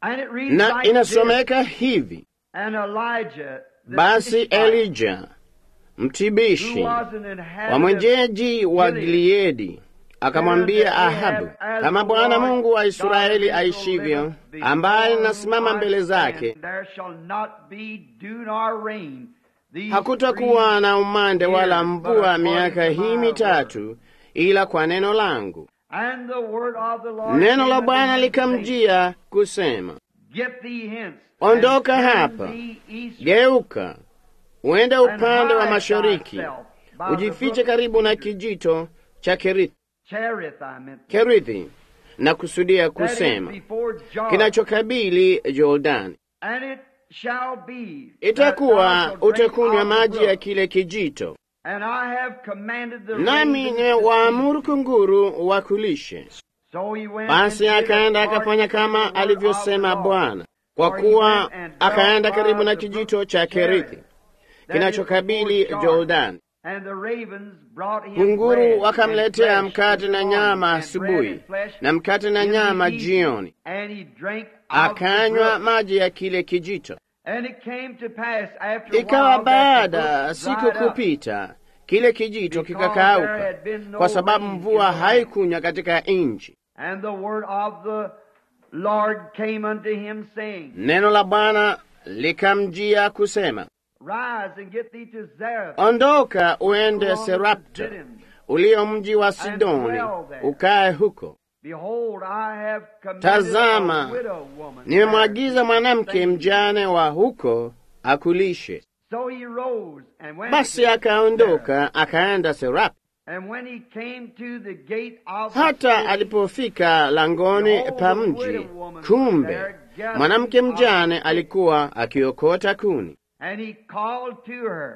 And it reads na like this, inasomeka hivi: and Elijah, the basi Tishbite, Elija who mtibishi was an wa inhabitant mwenyeji wa Gileadi akamwambia Ahabu, kama Bwana Mungu wa Israeli aishivyo, ambaye nasimama mbele zake, There shall not be dew nor rain these hakutakuwa na umande wala years, but mvua according miaka to hii my mitatu, ila kwa neno langu. And the word of the Lord Neno came la unto Bwana him, saying, likamjia kusema, Get thee hence, Ondoka and turn hapa. thee eastward, geuka uende and upande wa hide mashariki, thyself by the ujifiche brook karibu na kijito cha Kerithi, Cherith, I meant. Kerithi na kusudia That is kusema before Jordan. kinachokabili Jordani. And it shall be Itakuwa that thou shalt drink utakunywa of the maji ya brook, kile kijito, and I have commanded the nami ravens ni to waamuru kunguru wakulishe. So he went Basi and did akaenda according akafanya to the kama word alivyosema of the Lord. Bwana, kwa For he kuwa went and dwelt akaenda by karibu na the kijito brook cha Cherith, Kerithi that is kinachokabili before Jordan. Jordani. And the ravens brought him Kunguru bread wakamletea and flesh mkate in na the morning, nyama and bread asubuhi and flesh na mkate na in the nyama evening. jioni, And he drank of the akanywa brook. maji ya kile kijito. And it came to pass after a Ikawa while that the baada brook siku dried up, kupita, kile kijito because there kikakauka, had been no kwa sababu rain mvua in the land. haikunya katika nchi. And the word of the Lord came unto him, saying, Neno la Bwana likamjia kusema, Rise and get thee to Zarephath. ondoka uende go on to Serapta, Zidon. ulio mji wa Sidoni, dwell there. ukae huko. Behold, I have commanded Tazama, a widow woman. Nimemwagiza mwanamke saying, mjane wa huko akulishe. So he rose and went Basi to Zarephath. akaondoka akaenda Serapta. And when he came to the gate of the Hata city, alipofika langoni pa mji, kumbe mwanamke mjane alikuwa akiokota kuni. and he called to her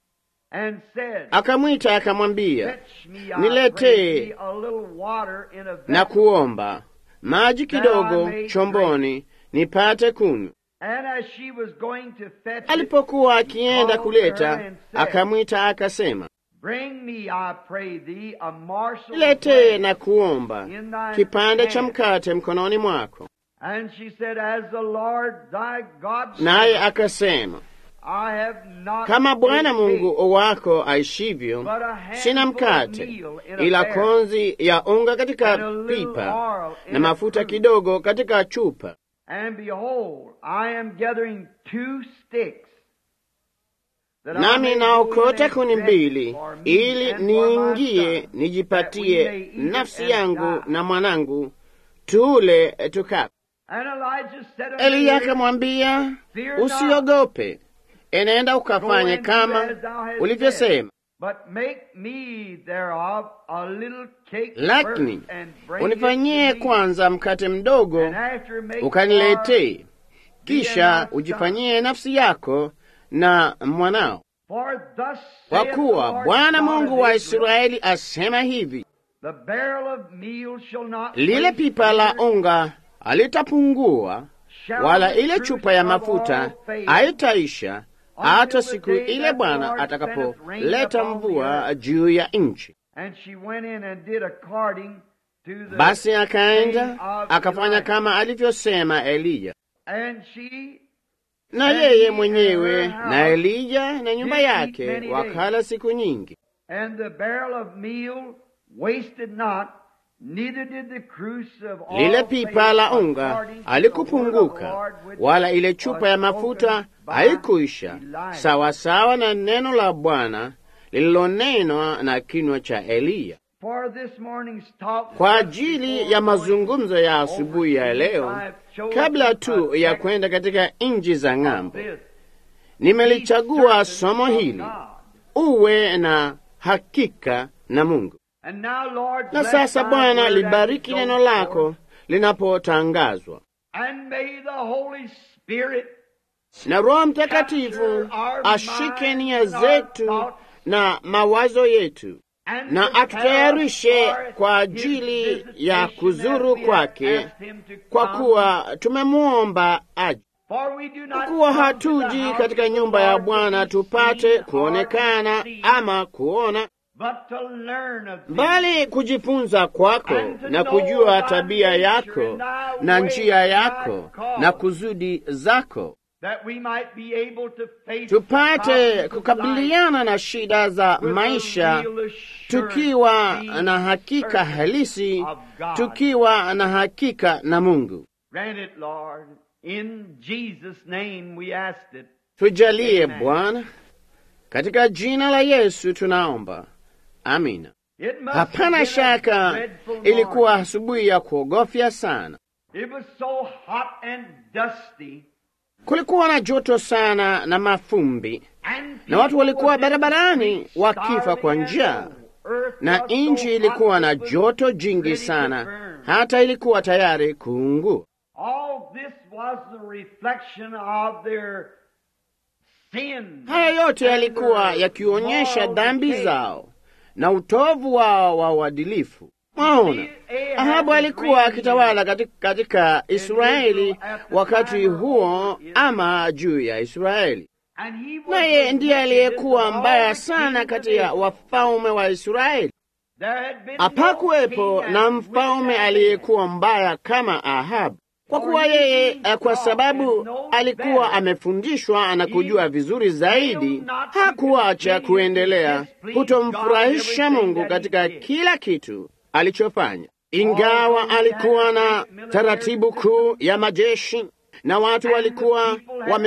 and said, Akamwita akamwambia, Fetch me, I niletee pray thee, a little water in a na vessel. kuomba maji kidogo chomboni nipate kunywa. And as she was going to fetch it, Alipokuwa akienda kuleta, akamwita akasema, bring me, I pray thee, a morsel of niletee bread na kuomba in thine kipande cha hand. mkate mkononi mwako. And she said, As the Lord thy God Naye liveth, akasema, I have not kama Bwana a cake, Mungu wako aishivyo, but a handful sina of mkate meal in a ila barrel, konzi ya unga katika and a little pipa oil in na a mafuta cruse. kidogo katika chupa. And behold, I am gathering two sticks. that I Nami may go naokota in kuni and mbili fetch for me ili and for my niingie son, nijipatie that we may eat it nafsi and yangu die. na mwanangu tule tukape. And Elijah said unto Eliya him, akamwambia, Fear not, usiogope, enenda go ukafanye and do kama as thou hast ulivyosema, but make me thereof a little cake lakini first, and bring unifanyie it to me, kwanza mkate mdogo and after make ukaniletee, kisha my son. ujifanyie nafsi yako na mwanao. For thus Kwa saith the kuwa Lord Bwana God Mungu of wa Israel, Israeli asema hivi, The barrel of meal shall not lile waste pipa la neither unga halitapungua, shall wala the ile cruse chupa ya of mafuta oil fail haitaisha hata until the siku day ile that the Bwana Lord sendeth rain atakapoleta upon the mvua earth. juu ya nchi. And she went in and did according to the Basi saying akaenda of akafanya Elijah. kama alivyosema Eliya, And she na And yeye he and mwenyewe her house na Elija na nyumba did eat yake many wakala siku nyingi. and the barrel of meal wasted not, neither did the cruse of oil Lile pipa fail la unga according to the halikupunguka, word of the Lord which wala ile chupa was ya spoken mafuta by haikuisha, Elijah. sawasawa na neno la Bwana lililonenwa na kinywa cha Eliya. For this morning's talk, Kwa just ajili before ya going mazungumzo ya asubuhi ya leo, kabla tu ya kwenda katika nchi za ng'ambo, nimelichagua somo hili, uwe na hakika na Mungu. Na sasa Bwana, libariki neno lako linapotangazwa, na Roho Mtakatifu ashike nia zetu na mawazo yetu, na atutayarishe kwa ajili ya kuzuru kwake, kwa kuwa tumemwomba aje. Kwa kuwa hatuji katika nyumba ya Bwana tupate kuonekana ama kuona, but to learn of thee. bali kujifunza kwako na kujua tabia yako na njia yako na kusudi zako, that we might be able to face tupate problems of kukabiliana na shida za life with a maisha real assurance, tukiwa being na hakika certain halisi, of God. tukiwa na hakika na Mungu. Grant it, Lord. In Jesus' name we asked it. Tujalie Amen. Bwana, katika jina la Yesu tunaomba, amina. It must have Hapana been a shaka dreadful ilikuwa morning. asubuhi ya kuogofya sana. It was so hot and dusty. Kulikuwa na joto sana na mafumbi, And na watu people walikuwa were barabarani just wakifa kwa starving njaa, and the earth na was so nchi ilikuwa hot na it was joto jingi ready to sana, burn. hata ilikuwa tayari kuungua. All this was the reflection of their sin. Haya yote and yalikuwa their yakionyesha moral dhambi decay. zao na utovu wao wa uadilifu. Mwaona, Ahabu alikuwa akitawala katika, katika Israeli wakati huo, ama juu ya Israeli, And he was naye the ndiye aliyekuwa wickedest of mbaya all the sana kings kati of ya Israel. wafalme wa Israeli. There had been Hapakuwepo no na king as mfalme wicked as aliyekuwa mbaya kama Ahabu, kwa kuwa yeye, eh, kwa sababu alikuwa amefundishwa na kujua vizuri zaidi, hakuacha kuendelea kutomfurahisha Mungu katika kila kitu alichofanya. Ingawa alikuwa na taratibu kuu ya majeshi na watu walikuwa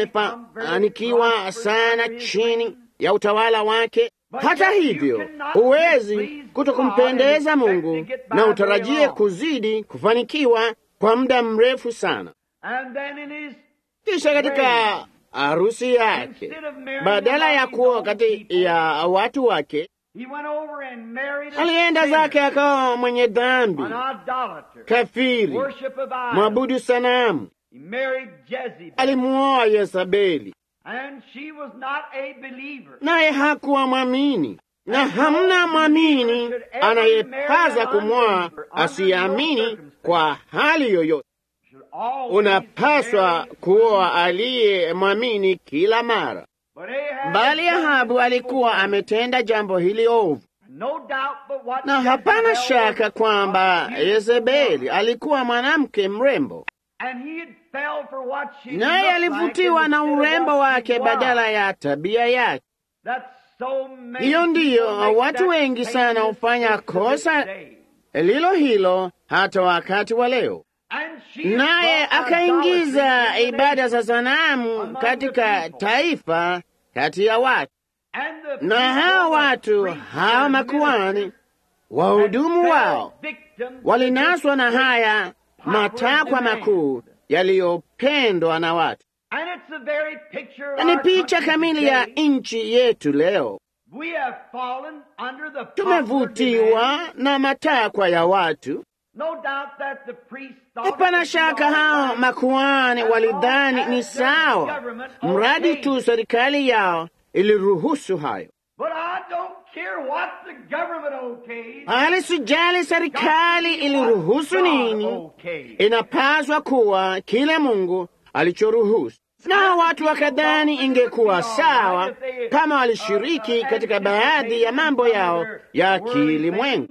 wamefanikiwa sana chini ya utawala wake, hata hivyo huwezi kutokumpendeza Mungu na utarajie kuzidi kufanikiwa kwa muda mrefu sana. And then in his Kisha katika harusi yake, badala ya kuwa kati ya watu wake, he went over and married a alienda sinner, zake akawa mwenye dhambi, an idolater, kafiri, worship of idols. mwabudu sanamu. He married Jezebel, Alimuoa Yezabeli, and she was not a believer. naye hakuwa mwamini, na hamna mwamini anayepaza kumwoa asiyeamini kwa hali yoyote. Should always Unapaswa marry kuoa aliye mwamini kila mara. But Ahab Bali had done Ahabu this alikuwa before. ametenda jambo hili ovu, No doubt but what na hapana Jezebel shaka was kwamba a beautiful Yezebeli woman. alikuwa mwanamke mrembo, And he had fell for what she naye looked alivutiwa like na instead of urembo what wake she was. badala ya tabia yake. That's so many Hiyo ndiyo, people make watu that wengi sana same hufanya mistake to this kosa day. lilo hilo hata wakati wa leo. And she Naye brought akaingiza idolatry into the ibada za nation. sanamu among katika the people. taifa kati ya watu, And the na people hao were watu priests hao and makuhani ministers wahudumu that wao fell victim to walinaswa na this haya matakwa demand. makuu yaliyopendwa na watu, And it's the very picture of na ni our picha country kamili ya today. nchi yetu leo. We have fallen under the popular Tumevutiwa demand. na matakwa ya watu. No doubt that the priests thought it Hapana was shaka all hao right. makuhani walidhani ni sawa, mradi tu serikali yao iliruhusu hayo. But I don't care what the government okays. Hali sijali serikali iliruhusu nini, Okay. inapaswa kuwa kile Mungu alichoruhusu. Na watu wakadhani ingekuwa sawa kama walishiriki katika baadhi ya mambo yao ya kilimwengu.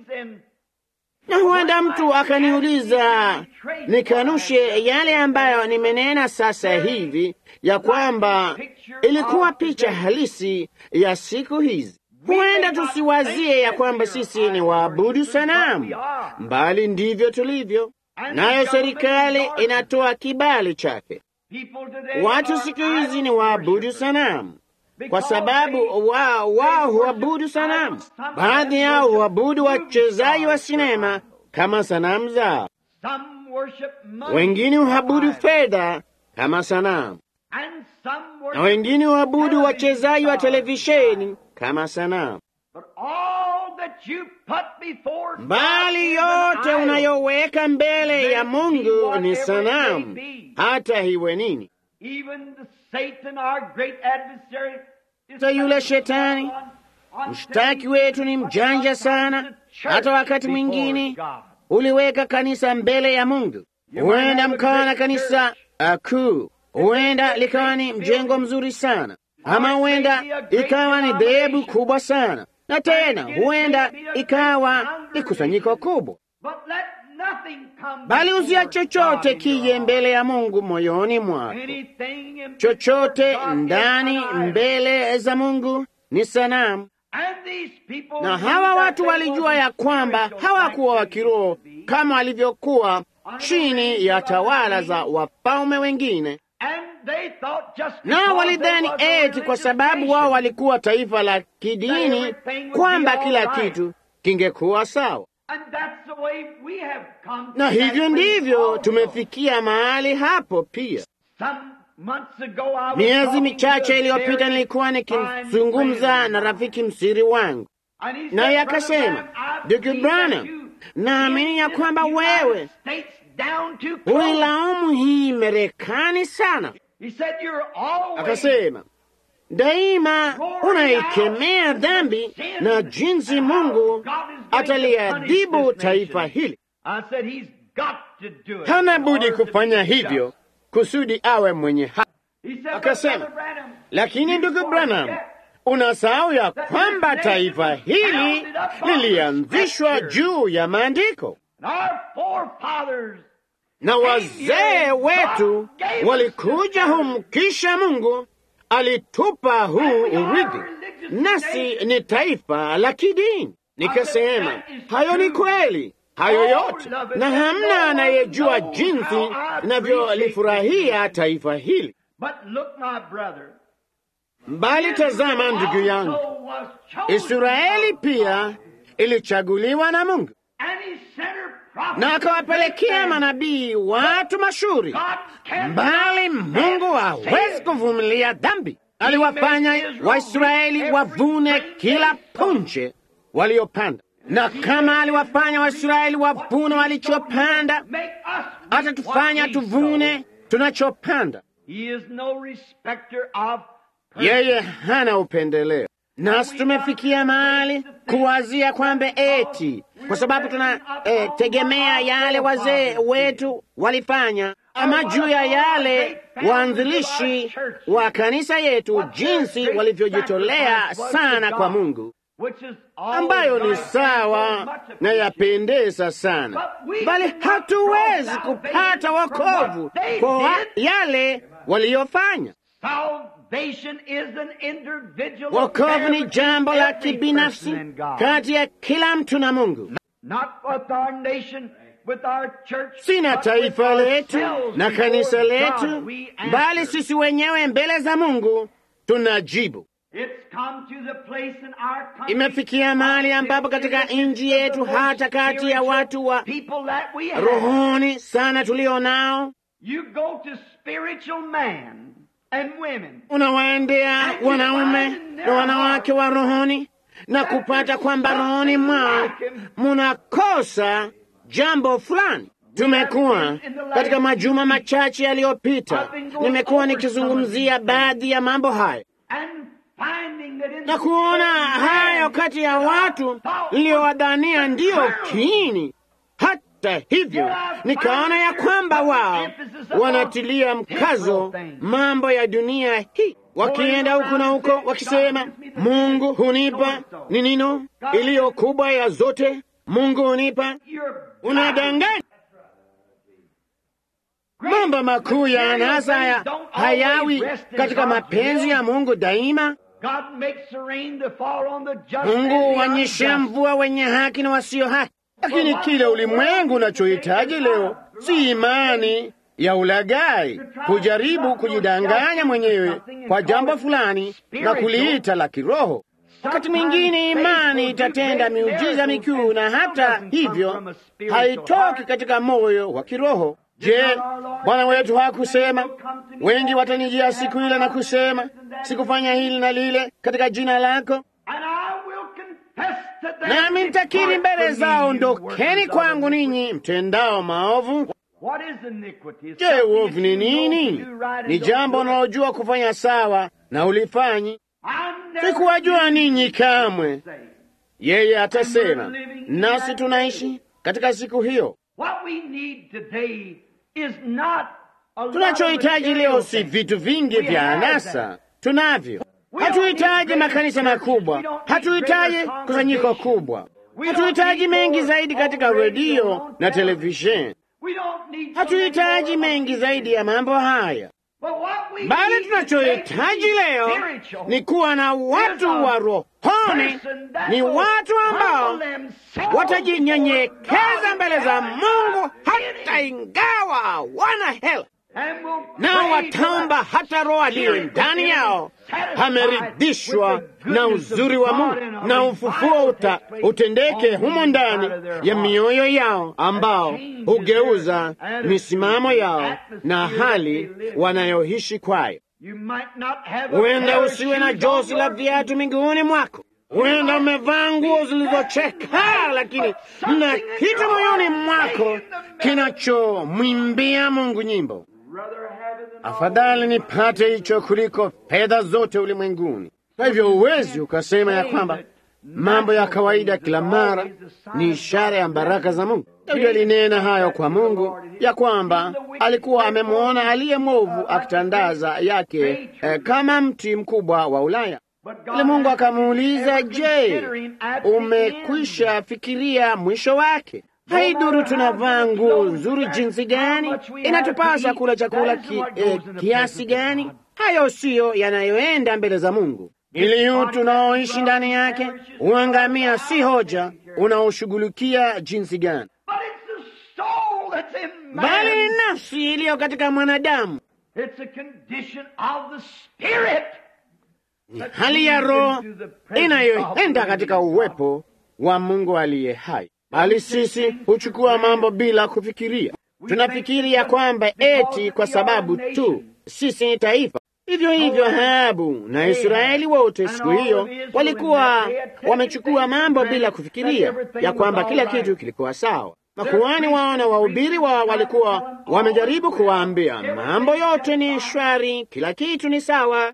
Na huenda mtu akaniuliza nikanushe yale ambayo nimenena sasa hivi, ya kwamba ilikuwa picha halisi ya siku hizi. Huenda tusiwazie ya kwamba sisi ni waabudu sanamu, mbali ndivyo tulivyo. Nayo serikali inatoa kibali chake. Watu siku hizi ni waabudu sanamu kwa sababu wao wao huabudu sanamu. Baadhi yao huabudu wachezaji wa sinema kama sanamu zao, wengine huabudu fedha kama sanamu, na wengine huabudu wachezaji wa televisheni kama sanamu. Bali yote unayoweka mbele ya Mungu ni sanamu, hata iwe nini. Hata yule shetani mshtaki wetu ni mjanja sana. Hata wakati mwingine uliweka kanisa mbele ya Mungu. Huenda mkawa na kanisa uh, kuu, huenda likawa ni mjengo mzuri sana, ama huenda ikawa ni dhehebu kubwa sana, na tena huenda ikawa ni kusanyiko kubwa, bali usia chochote kije mbele ya Mungu moyoni mwako. Chochote ndani mbele za Mungu ni sanamu. Na hawa watu walijua ya kwamba hawakuwa wa kiroho kama walivyokuwa chini ya tawala za wafalme wengine, nao walidhani eti kwa sababu wao walikuwa taifa la kidini kwamba kila kitu kingekuwa sawa. Na hivyo ndivyo tumefikia mahali hapo pia. Miezi michache iliyopita nilikuwa nikizungumza na rafiki msiri wangu, naye akasema, ndugu Branham, naamini ya kwamba wewe huilaumu hii Marekani sana. Akasema daima unaikemea dhambi na jinsi Mungu ataliadhibu taifa hili. Hana budi kufanya hivyo kusudi awe mwenye haki. Akasema, lakini ndugu Branham, unasahau ya kwamba taifa hili lilianzishwa juu ya maandiko na wazee wetu walikuja humu, kisha Mungu alitupa huu urithi, nasi ni taifa la kidini. Nikasema hayo ni kweli, hayo yote, na hamna anayejua jinsi inavyolifurahia taifa hili. Mbali tazama, ndugu yangu, Israeli pia ilichaguliwa na Mungu na akawapelekea manabii watu mashuhuri, mbali Mungu hawezi kuvumilia dhambi. Aliwafanya Waisraeli wavune kila punje waliopanda, na kama aliwafanya Waisraeli wavune walichopanda, atatufanya tuvune tunachopanda. Yeye hana upendeleo. Nasi tumefikia mahali kuwazia kwamba eti kwa sababu tunategemea eh, yale wazee wetu walifanya, ama juu ya yale waanzilishi wa kanisa yetu, jinsi walivyojitolea sana kwa Mungu, ambayo ni sawa na yapendeza sana, bali hatuwezi kupata wokovu kwa yale waliyofanya. Wokovu ni jambo la kibinafsi kati ya kila mtu na Mungu, si na taifa letu na kanisa letu, bali sisi wenyewe mbele za Mungu tunajibu. Imefikia mahali ambapo katika nchi yetu, hata kati ya watu wa rohoni sana tulio nao unawaendea wanaume na wanawake wa rohoni na kupata kwamba rohoni mwao munakosa jambo fulani. Tumekuwa katika majuma machache yaliyopita, nimekuwa nikizungumzia baadhi ya mambo hayo na kuona hayo kati ya watu niliyowadhania ndiyo kiini. Hata hivyo, nikaona ya kwamba wao wanatilia mkazo mambo ya dunia hii, wakienda huku na huko wakisema, Mungu hunipa ni nino iliyo kubwa ya zote, Mungu hunipa. Unadanganya. Mambo makuu ya anasa haya hayawi katika mapenzi ya Mungu daima. Mungu huonyesha mvua wenye haki na wasio haki, lakini kile ulimwengu unachohitaji leo si imani ya ulaghai, kujaribu kujidanganya mwenyewe kwa jambo fulani na kuliita la kiroho. Wakati mwingine imani itatenda miujiza mikuu, na hata hivyo haitoki katika moyo wa kiroho. Je, Bwana wetu hakusema, wengi watanijia siku ile na kusema, sikufanya hili na lile katika jina lako, nami nitakiri mbele zao, ondokeni kwangu ninyi mtendao maovu. Je, uovu ni nini? Ni jambo unalojua kufanya sawa na ulifanyi. Sikuwajua ninyi kamwe, yeye atasema, nasi tunaishi katika siku hiyo. Tunachohitaji leo si vitu vingi vya anasa, tunavyo Hatuhitaji makanisa makubwa, hatuhitaji kusanyiko kubwa, hatuhitaji mengi zaidi katika redio na televisheni, hatuhitaji mengi zaidi ya mambo haya, bali tunachohitaji leo ni kuwa na watu wa rohoni, ni watu ambao watajinyenyekeza mbele za Mungu hata ingawa wana hela nao wataomba hata Roho aliye ndani yao ameridhishwa na uzuri wa Mungu, na ufufuo uta, utendeke humo ndani ya mioyo yao, ambao hugeuza misimamo yao na hali wanayoishi kwayo. Huenda usiwe na jozi la viatu miguuni mwako, huenda umevaa nguo zilizocheka, lakini na kitu moyoni mwako kinachomwimbia Mungu nyimbo. Afadhali nipate hicho kuliko fedha zote ulimwenguni. Kwa hivyo huwezi ukasema ya kwamba mambo ya kawaida kila mara ni ishara ya baraka za Mungu. Daudi alinena hayo kwa Mungu ya kwamba alikuwa amemwona aliye mwovu akitandaza yake eh, kama mti mkubwa wa Ulaya. Ile Mungu akamuuliza, je, umekwisha fikiria mwisho wake? Haiduru tunavaa nguo nzuri jinsi gani, inatupasa kula chakula ki, eh, kiasi gani. Hayo siyo yanayoenda mbele za Mungu. Ili utu unaoishi ndani yake uangamia, si hoja unaoshughulikia jinsi gani, bali ni nafsi iliyo katika mwanadamu, ni hali ya roho inayoenda katika uwepo wa Mungu aliye hai. Bali sisi huchukua mambo bila kufikiria. Tunafikiri ya kwamba eti kwa sababu tu sisi ni taifa. Hivyo hivyo Ahabu na Israeli wote siku hiyo walikuwa wamechukua mambo bila kufikiria ya kwamba kila kitu kilikuwa sawa. Makuhani wao na wahubiri wao walikuwa wamejaribu kuwaambia mambo yote ni shwari, kila kitu ni sawa,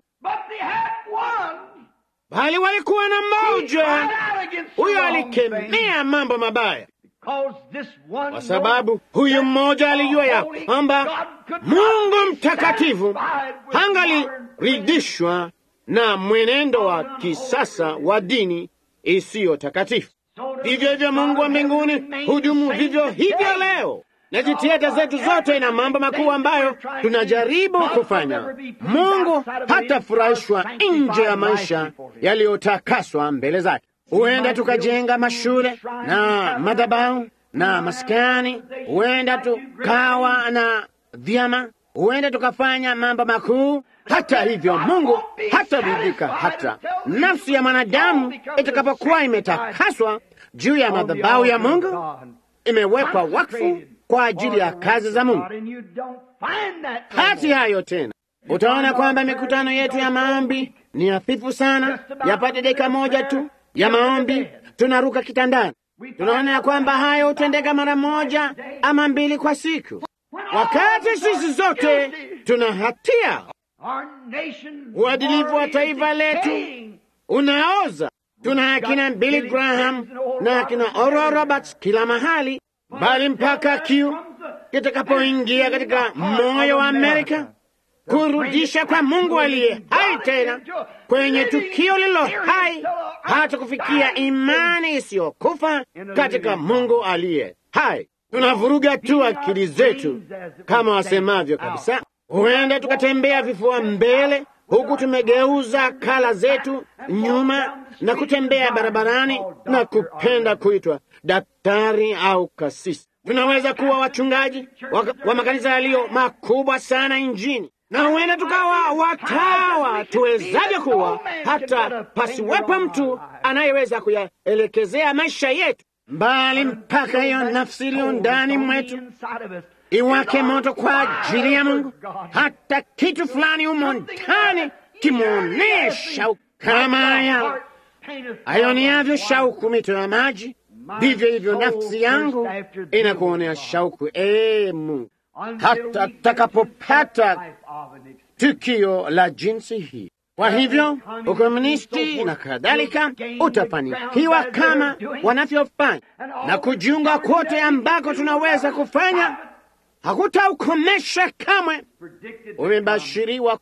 bali walikuwa na mmoja huyo alikemea mambo mabaya, kwa sababu huyu mmoja alijua ya kwamba Mungu mtakatifu hangaliridhishwa na mwenendo wa kisasa wa dini isiyo takatifu. Vivyo hivyo Mungu wa mbinguni hudumu vivyo hivyo leo, na jitihada zetu zote na mambo makuu ambayo tunajaribu kufanya, Mungu hatafurahishwa nje ya maisha yaliyotakaswa mbele zake. Huenda tukajenga mashule na madhabahu na maskani, huenda tukawa na vyama, huenda tukafanya mambo makuu. Hata hivyo, Mungu hataridhika hata nafsi ya mwanadamu itakapokuwa imetakaswa juu ya madhabahu ya Mungu, imewekwa wakfu kwa ajili ya kazi za Mungu. Hati hayo tena, utaona kwamba mikutano yetu ya maombi ni hafifu sana, yapate dakika moja tu ya maombi, tunaruka kitandani. Tunaona ya kwamba hayo hutendeka mara moja ama mbili kwa siku, wakati sisi zote tuna hatia. Uadilifu wa taifa letu unaoza. Tuna akina Billy Graham na akina Oral Roberts kila mahali, bali mpaka kiu kitakapoingia katika moyo wa Amerika kurudisha kwa Mungu aliye hai tena kwenye tukio lilo hai, hata kufikia imani isiyokufa katika Mungu aliye hai. Tunavuruga tu akili zetu kama wasemavyo kabisa. Huenda tukatembea vifua mbele, huku tumegeuza kala zetu nyuma na kutembea barabarani na kupenda kuitwa daktari au kasisi. Tunaweza kuwa wachungaji wa, wa makanisa yaliyo makubwa sana nchini na huenda tukawa watawa tuwezavyo kuwa, hata pasiwepo mtu anayeweza kuyaelekezea maisha yetu mbali, mpaka hiyo nafsi iliyo ndani mwetu iwake moto kwa ajili ya Mungu, hata kitu fulani humo ndani kimwonee shauku kama haya ayoniavyo shauku mito ya maji, vivyo hivyo nafsi yangu inakuonea shauku, ee Mungu, hata takapopata tukio la jinsi hii. Kwa hivyo ukomunisti na kadhalika utafanikiwa kama wanavyofanya, na kujiunga kote ambako tunaweza kufanya hakutaukomesha kamwe. Umebashiriwa kuja.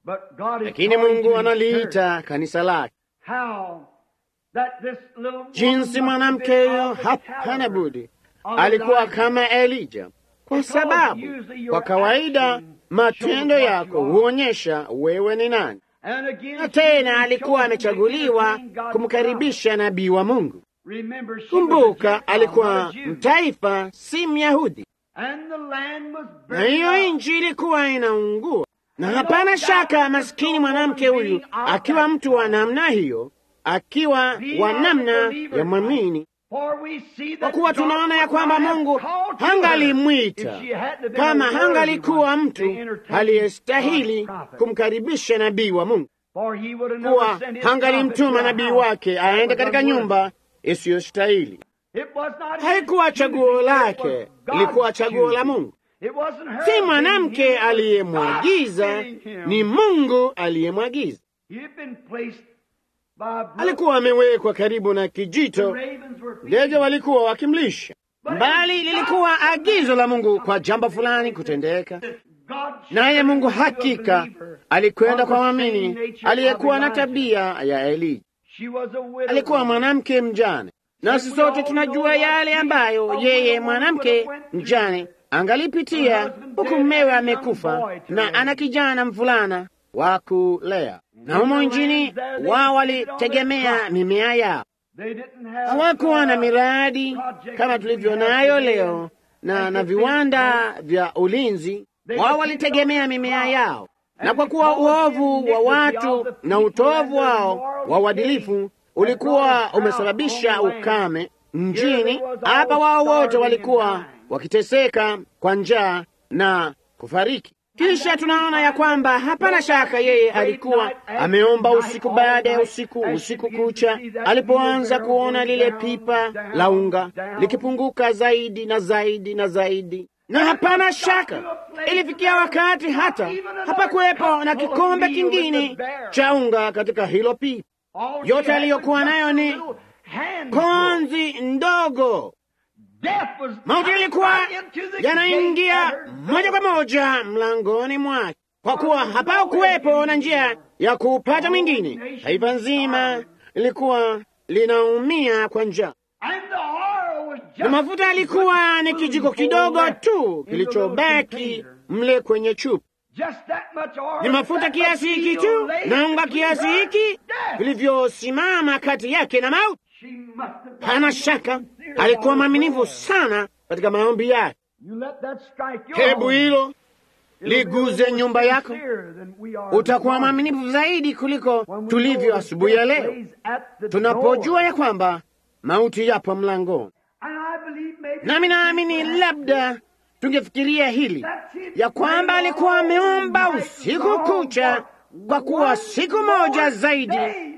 But God is lakini calling Mungu to his church. analiita kanisa lake. How that this little woman Jinsi must have mwanamke been huyo of the hapana caliber budi of alikuwa Elijah. kama Elija, kwa sababu kwa kawaida matendo yako huonyesha wewe ni nani. And again, Na she tena was alikuwa chosen to amechaguliwa entertain God's prophet. kumkaribisha nabii wa Mungu. Remember, she was a Kumbuka, Gentile, alikuwa not a Jew. mtaifa, si Myahudi, And the land was na burning hiyo up. nchi ilikuwa inaungua. Na hapana shaka maskini mwanamke huyu akiwa mtu wa namna hiyo, akiwa wa namna ya mwamini, For we see kwa that kuwa God tunaona ya would kwamba not have Mungu called to hangalimwita her if she hadn't been kama a worthy hangalikuwa one to mtu entertain aliyestahili God's prophet. kumkaribisha nabii wa Mungu, For he would have never kuwa sent his hangalimtuma prophet to a nabii house wake that aende was katika unworthy. nyumba isiyostahili. It was not his Haikuwa choosing, chaguo it lake, was God's ilikuwa chaguo la choosing. Mungu. It wasn't her Si bidding mwanamke him, it was aliyemwagiza, God bidding him. ni Mungu aliyemwagiza. He had been placed by a brook. Alikuwa amewekwa karibu na The kijito, ravens were feeding. ndege walikuwa wakimlisha, bali lilikuwa agizo la Mungu kwa jambo fulani kutendeka. God Naye Mungu showed the hakika believer alikwenda of kwa the same mwamini nature aliyekuwa of na Elijah. tabia ya Elija. She was a widow Alikuwa woman. mwanamke mjane, nasi sote tunajua yale ambayo yeye mwanamke mjane angalipitia huku mmewe amekufa na ana kijana mvulana wa kulea, na humo nchini wao walitegemea mimea yao. They didn't have, Hawakuwa na uh, miradi kama tulivyo nayo leo na na viwanda vya ulinzi. Wao walitegemea mimea yao, na kwa kuwa uovu wa watu na utovu wao wa uadilifu ulikuwa umesababisha ukame mjini hapa, wao wote walikuwa wakiteseka kwa njaa na kufariki. Kisha tunaona ya kwamba hapana shaka yeye alikuwa ameomba usiku baada ya usiku, usiku kucha, alipoanza kuona lile pipa la unga likipunguka zaidi na zaidi na zaidi, na hapana shaka ilifikia wakati hata hapakuwepo na kikombe kingine cha unga katika hilo pipa. all yote she had aliyokuwa was nayo just ni a little handful. Konzi ndogo Death was mauti coming yalikuwa right into the yanaingia gate at her moja kwa moja mlangoni mwake, kwa kuwa hapakuwepo na njia ya kuupata mwingine. Taifa nzima lilikuwa linaumia kwa njaa, And the oil was just na mafuta yalikuwa ni kijiko kidogo tu kilichobaki mle kwenye chupa. Just that much oil, Ni mafuta that kiasi much hiki steel tu laid na unga between kiasi her hiki and death. vilivyosimama kati yake na mauti. She must have been Hana shaka sincere alikuwa about mwaminifu prayer. sana katika maombi yake. You let that strike your Hebu home. hilo It'll be liguze more nyumba yako, sincere than we are utakuwa this morning. mwaminifu zaidi kuliko When we tulivyo know asubuhi ya death leo, lays at the tunapojua door. ya kwamba mauti yapo mlangoni. And I believe maybe Nami naamini labda tungefikiria hili that's it. ya kwamba alikuwa ameomba usiku kucha, kwa kuwa siku moja zaidi Days.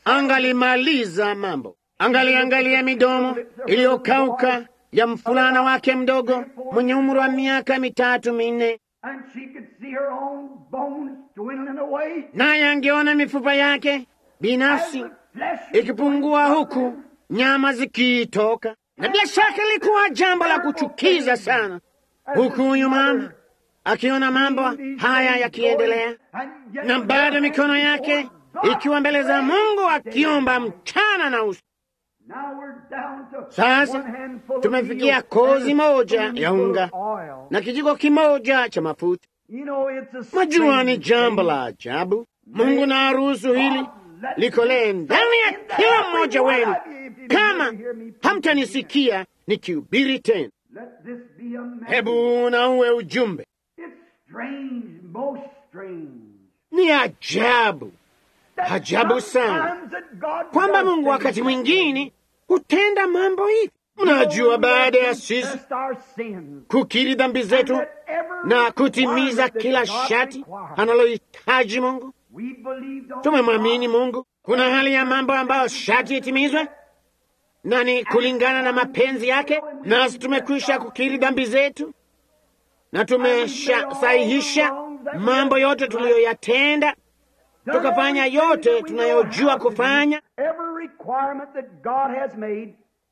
angalimaliza mambo. Angaliangalia midomo iliyokauka ya mfulana wake mdogo mwenye umri wa miaka mitatu minne, And she could see her own bones dwindling away. naye angeona mifupa yake binafsi As the flesh was ikipungua huku nyama zikiitoka, na bila shaka ilikuwa jambo la kuchukiza sana, huku huyu mama akiona mambo haya yakiendelea, And yet na bado mikono yake ikiwa mbele za Mungu akiomba mchana na usiku. Now we're down to Sasa one handful of tumefikia meal kozi and a moja spoonful ya unga of oil. na kijiko kimoja cha mafuta. You know, it's a Mwajua ni strange jambo thing. la ajabu. Mungu na aruhusu hili likolee ndani ya kila mmoja wenu, kama hamtanisikia nikihubiri tena. Let this be a message. Hebu na uwe ujumbe. It's strange, most strange. Ni ajabu That Ajabu sana. sometimes that God kwamba does Mungu wakati things mwingine hutenda mambo hivi. Mnajua, baada ya sisi confess our sins, kukiri dhambi zetu and that every na kutimiza requirement kila that God shati requires, analohitaji Mungu, we believed on tumemwamini God. Mungu. Kuna hali ya mambo ambayo shati itimizwe na ni kulingana na mapenzi yake, nasi tumekwisha kukiri dhambi zetu na tumeshasahihisha mambo yote tuliyoyatenda, tukafanya yote tunayojua kufanya. Every requirement that God has made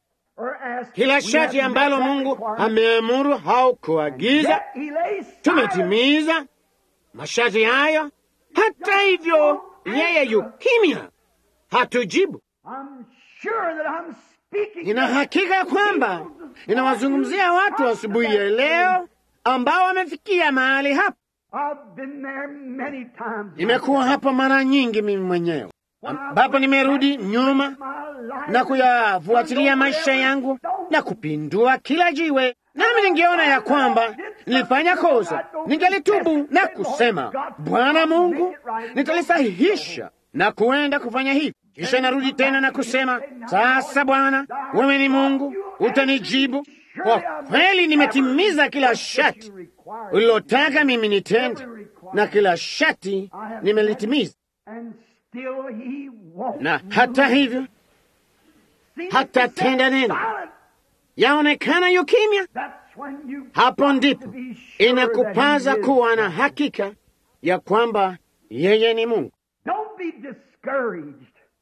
or asked, Kila we shati have ambalo met that Mungu requirement. ameamuru au kuagiza Yet he lays silent. tumetimiza masharti hayo, Hata hivyo, yeye yu kimya, hatujibu. I'm sure that I'm speaking Nina hakika kwamba ninawazungumzia watu asubuhi ya leo ambao wamefikia mahali hapa. I've been there many times. Nimekuwa hapa mara nyingi mimi mwenyewe, ambapo nimerudi nyuma My life na kuyafuatilia maisha yangu na kupindua kila jiwe, nami ningeona ya kwamba nilifanya kosa, ningelitubu na kusema, Bwana Mungu, nitalisahihisha na kuenda kufanya hivi. Kisha narudi tena na kusema, sasa Bwana, wewe ni Mungu, utanijibu. Kwa kweli nimetimiza kila shati ulilotaka mimi nitende, na kila shati nimelitimiza. And still he won't. Na hata hivyo See, hata it's tenda neno. silent. yaonekana yu kimya. That's when you Hapo got ndipo to be sure inakupaza that he is. kuwa na hakika ya kwamba yeye ni Mungu. Don't be discouraged.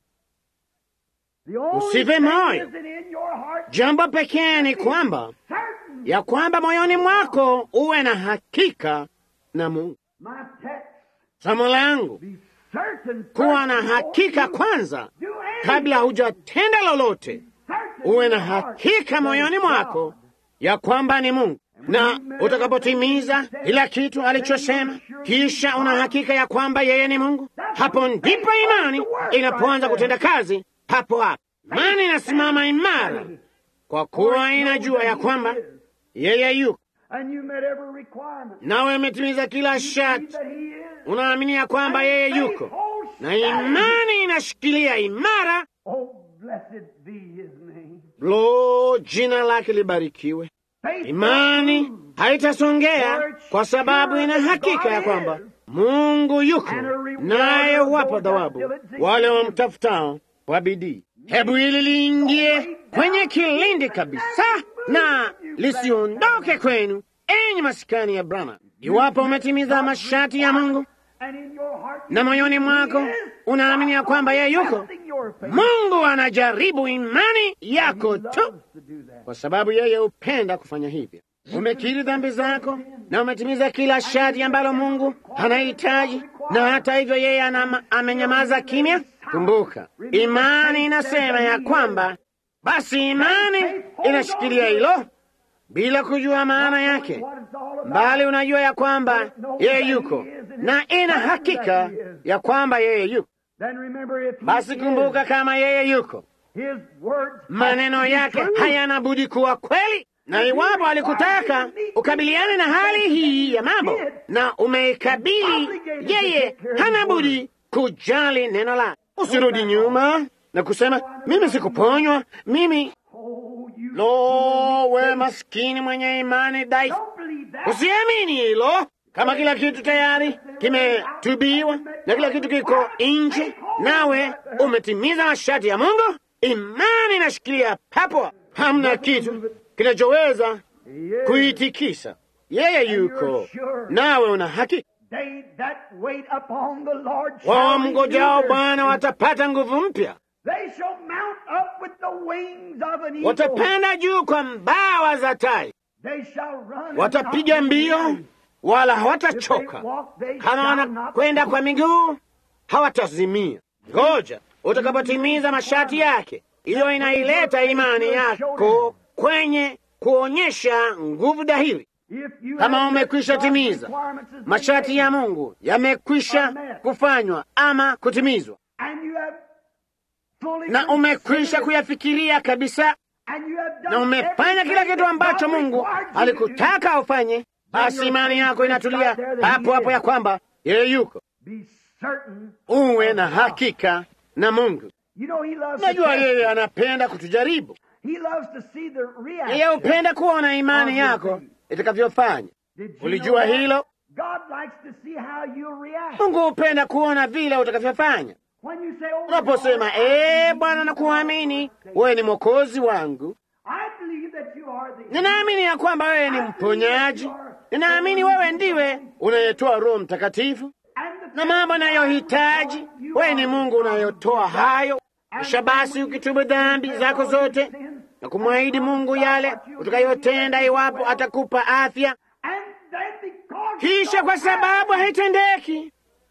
The only Usife thing moyo. is that in your heart Jambo pekee ni kwamba certain. ya kwamba moyoni mwako uwe na hakika na Mungu. My text, Somo langu be certain. kuwa na first hakika before you kwanza, do anything. kabla hujatenda lolote, Certain uwe in na your heart hakika that moyoni it's mwako God. ya kwamba ni Mungu, na utakapotimiza kila kitu alichosema, kisha una hakika ya kwamba yeye ni Mungu, hapo ndipo imani inapoanza kutenda kazi. Hapo hapo imani inasimama imara, kwa kuwa inajua ya kwamba yeye yuko, And you met every requirement. nawe umetimiza kila Believe sharti. that he is. Unaamini ya kwamba yeye yuko, na imani inashikilia imara. Oh, blessed be his name. Lo, jina lake libarikiwe. Faith Imani haitasongea kwa sababu ina hakika ya kwamba Mungu yuko naye huwapa thawabu wale wamtafutao kwa bidii. Hebu hili liingie kwenye kilindi kabisa na lisiondoke kwenu, enyi masikani ya Brahma. Iwapo umetimiza masharti ya Mungu and in your heart na moyoni mwako unaamini ya kwamba yeye yuko, testing your faith. Mungu anajaribu imani yako tu loves to do that. kwa sababu yeye hupenda kufanya hivyo. Umekiri dhambi zako na umetimiza kila sharti ambalo Mungu anahitaji, na hata hivyo yeye anama, amenyamaza kimya. Kumbuka, imani inasema ya kwamba, basi imani inashikilia hilo bila kujua maana yake, What it's all about. bali unajua ya kwamba yeye yuko na ina hakika ya kwamba yeye yuko. Then remember if he Basi kumbuka, kama yeye yuko is, his words maneno have to be yake true. hayana budi kuwa kweli. Na iwapo alikutaka ukabiliane na hali hii ya mambo na umeikabili, yeye hana budi kujali neno lake. Usirudi nyuma na kusema mimi sikuponywa, mimi Oh, you lo, we maskini mwenye imani dhaifu. don't believe that. Usiamini hilo. Kama kila kitu tayari kimetubiwa na kila kitu kiko nje, nawe umetimiza masharti ya Mungu, imani inashikilia papo, hamna kitu kinachoweza He is. kuitikisa. Yeye yuko, nawe una haki. They that wait upon the Lord shall Wao renew mngojao their Bwana strength. watapata nguvu mpya, They shall mount up with the wings of an eagle. watapanda juu kwa mbawa za tai, They shall run and watapiga not be mbio weary. wala If they hawatachoka. walk, they kama shall wanakwenda not kwa miguu hawatazimia. Ngoja utakapotimiza masharti yake, hiyo inaileta imani yako kwenye kuonyesha nguvu dhahiri. If you Kama have umekwisha met timiza God's requirements as they masharti ya may, Mungu yamekwisha kufanywa ama kutimizwa, and you have fully na umekwisha considered, kuyafikiria kabisa, and you have done na umefanya everything kila kitu that ambacho God Mungu required you to do, alikutaka ufanye, basi imani yako inatulia hapo hapo ya kwamba yeye yuko. be certain Uwe na hakika na Mungu. You know, he loves to Najua test yeye you. anapenda kutujaribu. He loves to see the Yeye reaction. hupenda kuona imani yako itakavyofanya. Did you Ulijua know that? hilo? God likes to see how you react. Mungu hupenda kuona vile utakavyofanya. When you say, oh, Unaposema Lord, ee Bwana, nakuamini wewe ni mwokozi wangu, I believe that you are the ninaamini ya kwamba wewe ni mponyaji, ninaamini wewe ndiwe unayetoa Roho Mtakatifu and the na mambo nayohitaji. Wewe ni Mungu unayotoa hayo. Kisha basi ukitubu dhambi zako zote na kumwahidi Mungu yale utakayotenda iwapo atakupa afya, And then because kisha kwa sababu haitendeki,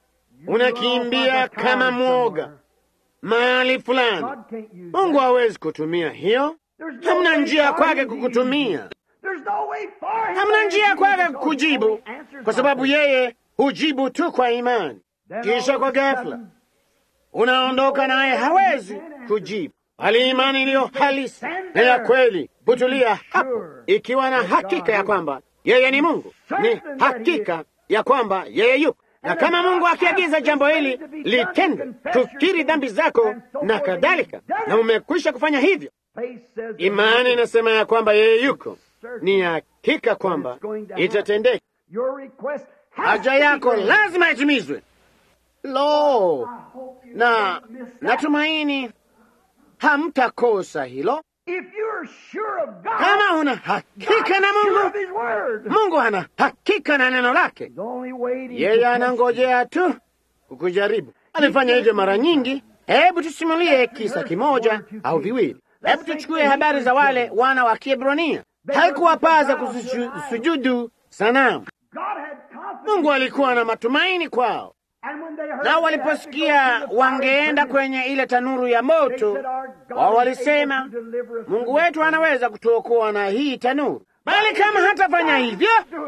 unakimbia kama mwoga mahali fulani. Mungu hawezi kutumia hiyo. Hamna njia kwake kukutumia, hamna njia kwake kukujibu, kwa sababu yeye hujibu tu kwa imani. Kisha kwa ghafla unaondoka naye, hawezi kujibu, bali imani iliyo halisi na ya kweli hutulia hapo, ikiwa na hakika ya kwamba yeye ni Mungu, ni hakika ya kwamba yeye yupo na kama Mungu akiagiza jambo hili litende, tukiri dhambi zako na kadhalika, na umekwisha kufanya hivyo, imani inasema ya kwamba yeye yuko, ni hakika kwamba itatendeka. Haja yako lazima itimizwe. Lo, na natumaini hamtakosa hilo. Kama una hakika na Mungu, Mungu ana hakika na neno lake. Yeye anangojea tu kukujaribu. Alifanya hivyo mara nyingi. Hebu tusimulie kisa kimoja au viwili. Hebu tuchukue habari za wale wana wa Kiebrania. Haikuwapaza kusujudu sanamu. Mungu alikuwa na matumaini kwao, na waliposikia wangeenda kwenye ile tanuru ya moto, wao walisema, Mungu wetu anaweza kutuokoa na hii tanuru, bali kama hatafanya hivyo,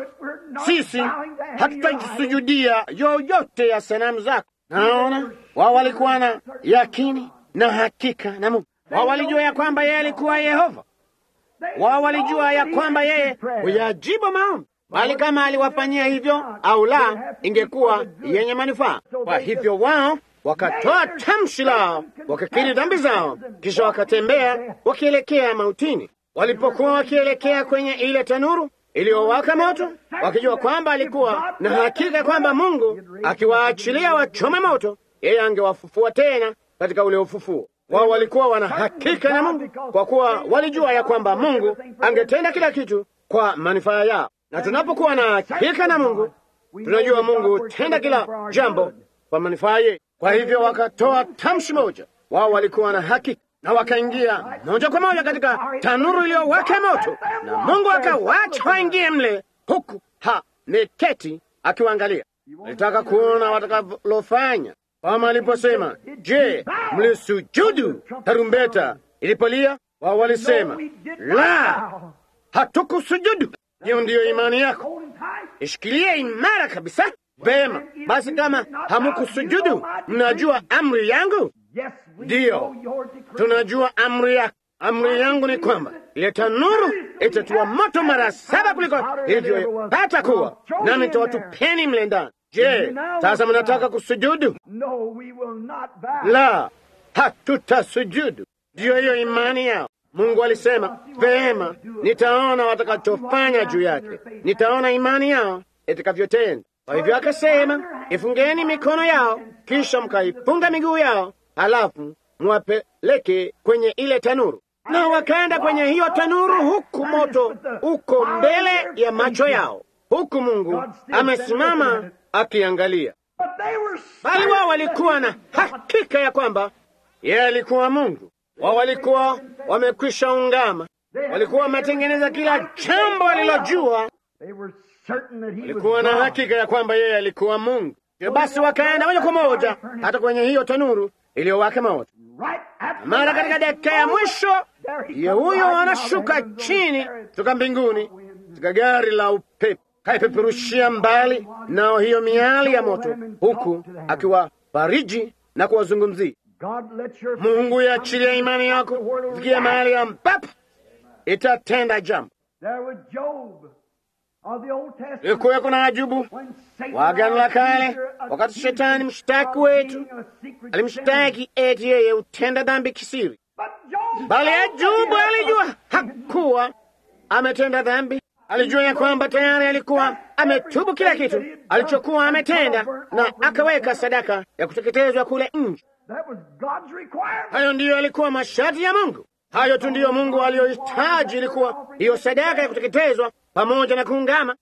sisi hatutajisujudia yoyote ya sanamu zako. Naona wao walikuwa na yakini na hakika na Mungu. Wao walijua ya kwamba yeye alikuwa Yehova. Wao walijua ya kwamba yeye huyajibu maombi, bali kama aliwafanyia hivyo au la, ingekuwa yenye manufaa. Kwa hivyo wao wakatoa tamshi lao, wakakiri dhambi zao, kisha wakatembea wakielekea mautini. Walipokuwa wakielekea kwenye ile tanuru iliyowaka moto, wakijua kwamba alikuwa na hakika kwamba Mungu akiwaachilia wachome moto, yeye angewafufua tena katika ule ufufuo. Wao walikuwa wana hakika na Mungu kwa kuwa walijua ya kwamba Mungu angetenda kila kitu kwa manufaa yao. Na tunapokuwa na hakika na Mungu, tunajua Mungu tenda kila jambo kwa manufaa yetu. Kwa hivyo wakatoa tamshi moja, wao walikuwa na hakika na wakaingia moja kwa moja katika tanuru iliyowaka moto, na Mungu akawacha waingie mle, huku hameketi akiwaangalia. Alitaka kuona watakalofanya. Kama aliposema, je, mlisujudu tarumbeta ilipolia? Wao walisema la, hatukusujudu. Hiyo ndiyo imani yako, ishikilie imara kabisa. Vema basi, kama hamukusujudu, mnajua amri yangu. Ndiyo, tunajua amri yako. Amri yangu ni kwamba ile tanuru itatiwa moto mara saba kuliko ilivyopata kuwa, nami nitawatupeni mle ndani. Je, sasa mnataka kusujudu? La, hatutasujudu. Ndiyo hiyo imani yao. Mungu alisema vema, nitaona watakachofanya juu yake, nitaona imani yao itakavyotenda. Kwa hivyo akasema, ifungeni mikono yao, kisha mkaifunga miguu yao, halafu mwapeleke kwenye ile tanuru. Na wakaenda kwenye hiyo tanuru, huku moto uko mbele ya macho yao, huku Mungu amesimama akiangalia. Bali wao walikuwa na hakika ya kwamba yeye alikuwa Mungu. Wao walikuwa wamekwisha ungama, walikuwa wametengeneza kila jambo walilojua, walikuwa na hakika ya kwamba yeye alikuwa Mungu. Basi wakaenda moja kwa moja hata kwenye hiyo tanuru iliyowaka moto. Mara katika dakika ya mwisho, ye huyo anashuka chini kutoka mbinguni katika gari la upepo, kaipeperushia mbali nao hiyo miali ya moto, huku akiwafariji na kuwazungumzia. Mungu iachilia imani yako fikia mahali ambapo itatenda jambo. Ilikuweko na Ajubu wa Agano la Kale, wakati shetani mshtaki wetu alimshtaki eti yeye hutenda dhambi kisiri, bali Ajubu alijua hakuwa ametenda dhambi. Alijua ya kwamba tayari alikuwa ametubu kila kitu alichokuwa ametenda, na akaweka sadaka ya kuteketezwa kule nje. Hayo ndiyo yalikuwa masharti ya Mungu. Hayo tu ndiyo Mungu aliyohitaji, ilikuwa hiyo sadaka ya kuteketezwa pamoja na kuungama.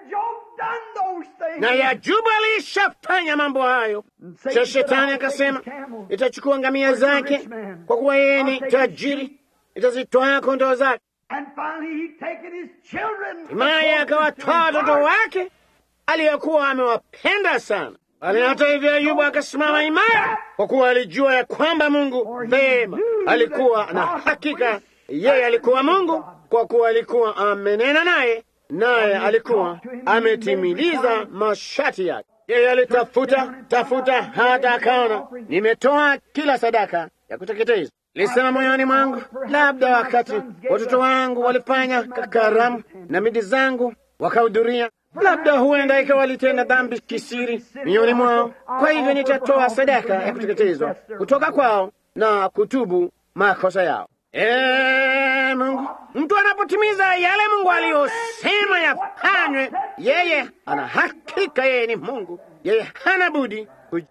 Na Yajubu alishafanya mambo hayo. Cha shetani akasema, itachukua ngamia zake, kwa kuwa yeye ni tajiri, itazitwaa kondoo zake. Hatimaye akawatwaa watoto wake aliyokuwa amewapenda sana. Bali hata hivyo Ayubu akasimama imara, kwa kuwa alijua ya kwamba Mungu vema alikuwa na hakika yeye alikuwa Mungu, kwa kuwa alikuwa amenena naye, naye alikuwa ametimiliza masharti yake. Yeye alitafuta tafuta hata akaona, nimetoa kila sadaka ya kuteketeza. Lisema moyoni mwangu, labda wakati watoto wangu walifanya karamu na midi zangu wakahudhuria, labda huenda ikawa walitenda dhambi kisiri mioyoni mwao. Kwa hivyo nitatoa sadaka ya kuteketezwa kutoka kwao na kutubu makosa yao. Ee Mungu, mtu anapotimiza yale Mungu aliyosema yafanywe, yeye ana hakika, yeye ni Mungu, yeye hana budi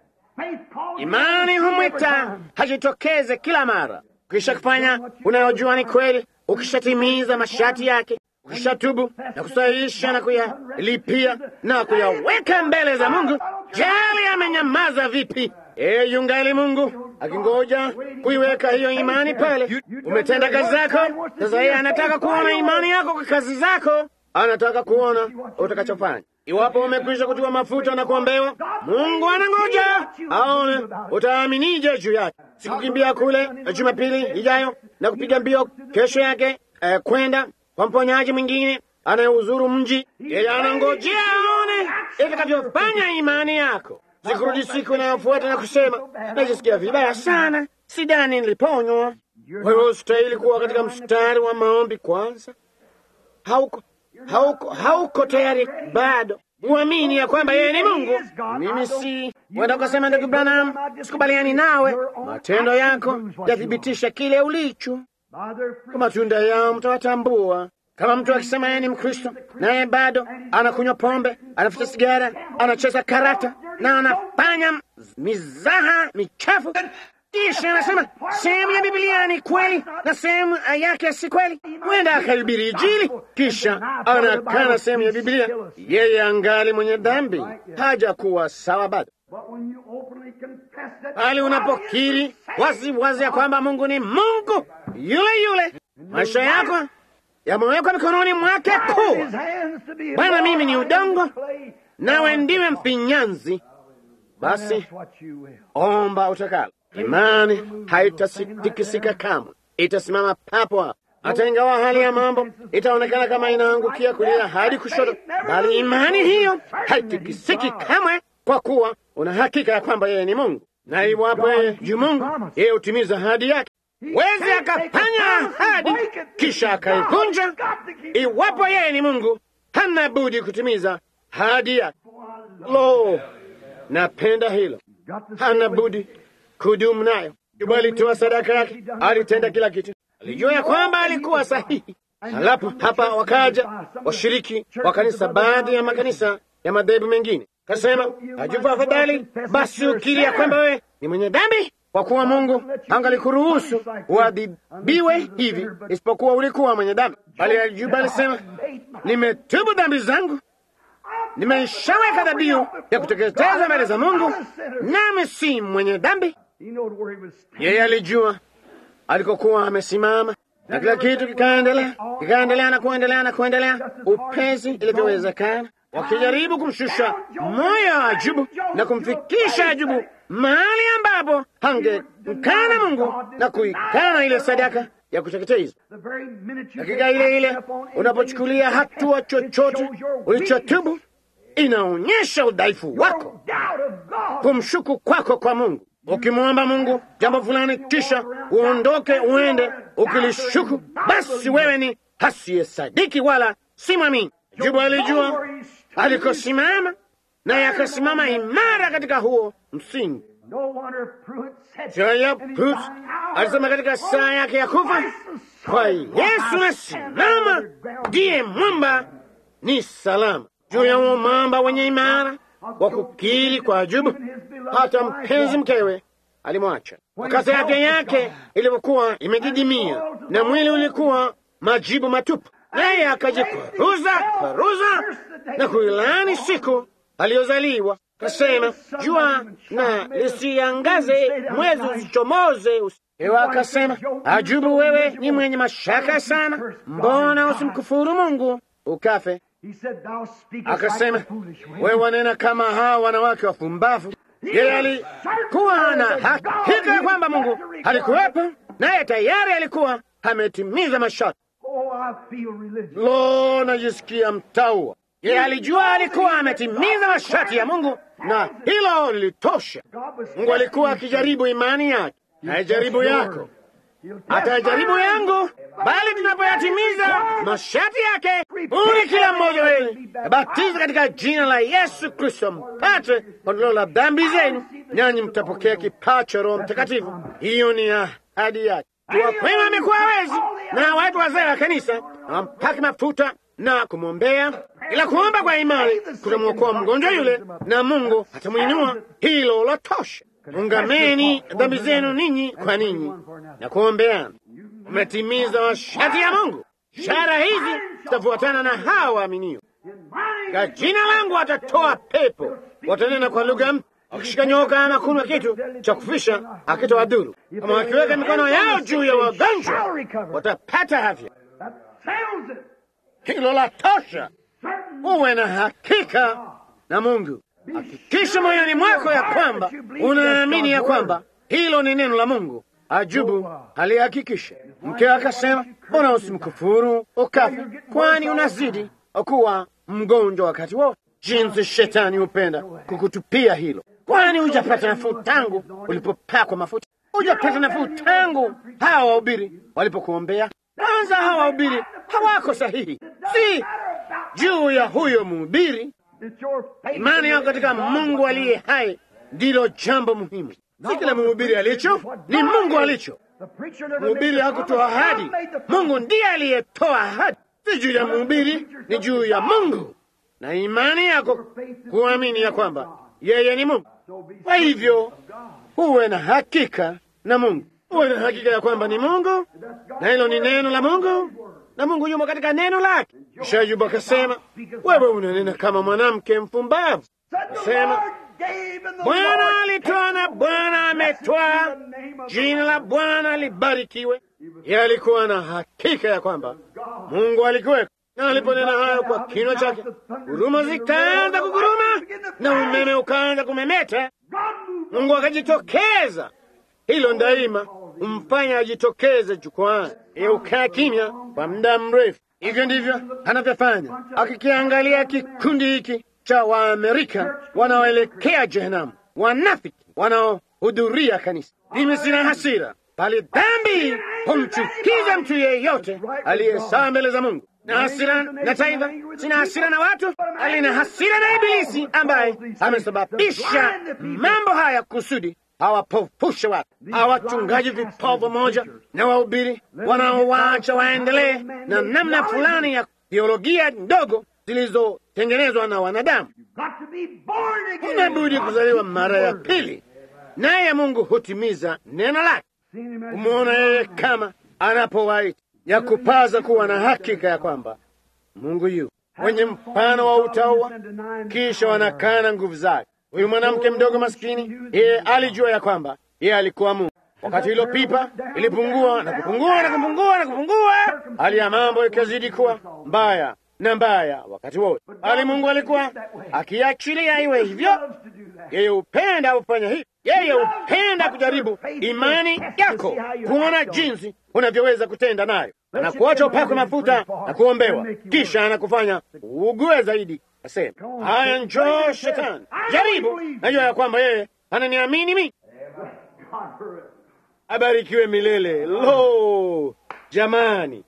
Imani humwita hajitokeze kila mara. Ukisha kufanya unayojua ni kweli, ukishatimiza masharti yake, ukishatubu na kusahihisha na kuyalipia na kuyaweka mbele za Mungu, jali amenyamaza vipi, e, yungali Mungu akingoja kuiweka hiyo imani pale. Umetenda kazi zako, sasa yeye anataka kuona imani yako kwa kazi zako, anataka kuona utakachofanya. Iwapo umekwisha kutiwa mafuta na kuombewa, Mungu anangoja aone utaaminije juu yake. Sikukimbia kule Jumapili ijayo na kupiga mbio kesho yake eh, kwenda kwa mponyaji mwingine anayeuzuru mji. Yeye anangojea aone itakavyofanya imani yako. Sikurudi siku inayofuata na kusema najisikia vibaya sana, sidani niliponywa. Wewe ustahili kuwa katika mstari wa maombi kwanza. Hauko hauko hauko tayari bado uamini ya kwamba yeye ni Mungu. Mimi si wenda ukasema, ndugu Branham, sikubaliani nawe. Matendo yako yathibitisha kile ulicho. Kwa matunda yao mtawatambua. Kama mtu akisema yeye ni Mkristo naye bado anakunywa pombe, anafuta sigara, anacheza karata na anafanya mizaha michafu kisha anasema sehemu ya Biblia ni kweli na sehemu yake si kweli. Huenda akahubiri Injili, kisha anakana sehemu ya Biblia. Yeye angali mwenye dhambi, haja kuwa sawa bado. Bali unapokiri wazi wazi ya kwamba Mungu ni Mungu yule yule, maisha yako yamewekwa mikononi mwake kuu. Bwana, mimi ni udongo, nawe ndiwe mfinyanzi, basi omba utakalo. Imani haitatikisika kamwe, itasimama papo hapo. Hata ingawa hali ya mambo itaonekana kama inaangukia kulia hadi kushoto, bali imani hiyo haitikisiki kamwe, kwa kuwa una hakika ya kwamba yeye ni Mungu, na iwapo yeye juu Mungu, yeye hutimiza ahadi yake. Wezi akafanya ahadi kisha akaivunja. Iwapo yeye ni Mungu, hana budi kutimiza ahadi yake. Lo, napenda hilo, hana budi kudumu nayo. Yuba alitoa sadaka yake, alitenda kila kitu, alijua ya kwamba alikuwa sahihi. Halafu hapa wakaja washiriki wa kanisa, baadhi ya makanisa ya madhehebu mengine, kasema ajupa afadhali basi ukiri ya kwamba wewe ni mwenye dhambi, kwa kuwa Mungu angalikuruhusu uadhibiwe hivi, isipokuwa ulikuwa mwenye dhambi. Bali Ajuba alisema nimetubu dhambi zangu, nimeishaweka dhabihu ya kuteketeza mbele za Mungu, nami si mwenye dhambi. Yeye alijua alikokuwa amesimama, na kila kitu kikaendelea kikaendelea na kuendelea na kuendelea upesi ilivyowezekana, wakijaribu kumshusha moyo wa Ajubu na kumfikisha Ajubu mahali ambapo hangekana Mungu na kuikana ile sadaka ya kuteketeza. Dakika ile ile unapochukulia hatua chochote ulichotubu, inaonyesha udhaifu wako, kumshuku kwako kwa Mungu. Ukimwomba Mungu jambo fulani, kisha uondoke uende ukilishuku, basi wewe ni hasiyesadiki wala si mwamini. Ajubu alijua alikosimama, naye akasimama imara katika huo msingi. Jaya Prut alisema katika saa yake ya kufa, kwa Yesu nasimama, ndiye mwamba ni salama. Juu ya huo mwamba wenye imara wa kukiri kwa Ajubu, hata mpenzi mkewe alimwacha. Wakati afya yake ilipokuwa imedidimia na mwili ulikuwa majibu matupu, naye akajikwaruza kwaruza na kuilani siku aliyozaliwa. Kasema, jua na lisiangaze, mwezi usichomoze. Ewa akasema, Ajubu, wewe ni mwenye mashaka sana, mbona usimkufuru Mungu ukafe? He said, Thou speakest Akasema, like the foolish women. wewe wanena kama hawa wanawake wapumbavu. Yeye alikuwa na hakika ya kwamba Mungu alikuwepo, naye tayari alikuwa ametimiza masharti. Oh, I feel religious. Lo, najisikia mtaua. Yeye alijua alikuwa ametimiza masharti ya Mungu, na hilo lilitosha. God was Mungu alikuwa testing akijaribu imani yake, haijaribu yako, He'll test atajaribu mine. yangu, bali tunapoyatimiza masharti yake, uli kila mmoja wenu abatiza katika jina la Yesu Kristo, mpate ondoleo la dhambi zenu, nanyi mtapokea kipawa cha Roho Mtakatifu. Hiyo ni ahadi yake. Tuwakwema amekuwa wezi na watu wazee wa kanisa na wampake mafuta na kumwombea, ila kuomba kwa imani kutamwokoa mgonjwa yule, na Mungu atamwinua. Hilo latosha. Ungameni dhambi zenu ninyi kwa ninyi na kuombeana. Umetimiza masharti ya Mungu. Ishara hizi zitafuatana na hawa waaminio. Kwa jina langu watatoa pepo, watanena kwa lugha mpya, wakishika nyoka ama kunywa kitu cha kufisha akitowadhuru. Kama wakiweka mikono yao juu ya wagonjwa watapata afya. That settles it. Hilo la tosha. Certain Uwe na hakika na Mungu. Hakikisha moyoni mwako ya kwamba unaamini ya kwamba hilo ni neno la Mungu. Ajubu alihakikisha. Mkewe akasema, mbona usimkufuru ukafa, kwani unazidi kuwa mgonjwa wakati wote. Jinsi shetani hupenda kukutupia hilo. Kwani hujapata nafuu tangu ulipopakwa mafuta? Hujapata nafuu tangu hawa wahubiri walipokuombea? Kwanza hawa wahubiri hawako sahihi, si juu ya huyo mhubiri. It's your faith Imani yako in katika God. Mungu aliye hai ndilo jambo muhimu, si kile mhubiri alicho, ni Mungu alicho. The preacher never Mhubiri made the hakutoa promise. ahadi, God made the promise. Mungu ndiye aliyetoa ahadi, si juu ya mhubiri, ni juu ya Mungu na imani yako kuamini ya kwamba yeye ni Mungu. So be Kwa hivyo of God. uwe na hakika na Mungu, uwe na hakika ya kwamba ni Mungu na hilo ni neno la Mungu na Mungu yumo katika neno lake. Kisha Ayubu akasema, wewe unanena kama mwanamke mpumbavu. Said the Sema, Lord gave and the Bwana Lord alitoa na Bwana ametwaa, jina la Bwana libarikiwe. Yeye alikuwa na hakika ya kwamba Mungu alikuweko, na aliponena hayo kwa kinywa chake, huruma zikaanza kuguruma na umeme ukaanza kumemeta. God moved Mungu akajitokeza. Hilo daima humfanya ajitokeze jukwani. Yeye ukaa kimya kwa muda mrefu. Hivyo ndivyo anavyofanya, akikiangalia kikundi hiki cha Waamerika wanaoelekea jehanamu, wanafiki wanaohudhuria kanisa. Mimi sina hasira, bali dhambi humchukiza mtu yeyote aliyesawa mbele za Mungu. Na hasira na taifa, sina hasira na watu, bali na hasira na Ibilisi ambaye amesababisha mambo haya kusudi hawapofushe watu, hawachungaji vipofu moja na wahubiri wanaowaacha waendelee na namna fulani ya teolojia ndogo zilizotengenezwa na wanadamu. got to be born again. Unabudi kuzaliwa mara ya pili, naye Mungu hutimiza neno lake. Seen him as Kumwona yeye kama anapowaita ya kupaza kuwa na hakika ya kwamba Mungu yu wenye mfano wa utaua, kisha wanakana nguvu zake. Huyu mwanamke mdogo maskini, yeye alijua ya kwamba yeye alikuwa Mungu. Wakati hilo pipa ilipungua na kupungua na kupungua na kupungua, hali ya mambo ikazidi kuwa mbaya na mbaya wakati wote, bali Mungu alikuwa akiachilia iwe hivyo. loves to do that. Yeye hupenda kufanya hivi. Yeye hupenda kujaribu imani yako, kuona jinsi unavyoweza kutenda nayo. Anakuacha upakwe mafuta na kuombewa, kisha anakufanya ugue zaidi. Asema haya, njoo Shetani, jaribu. Najua ya kwamba yeye ananiamini mimi. God for it. Abarikiwe milele. Lo, jamani,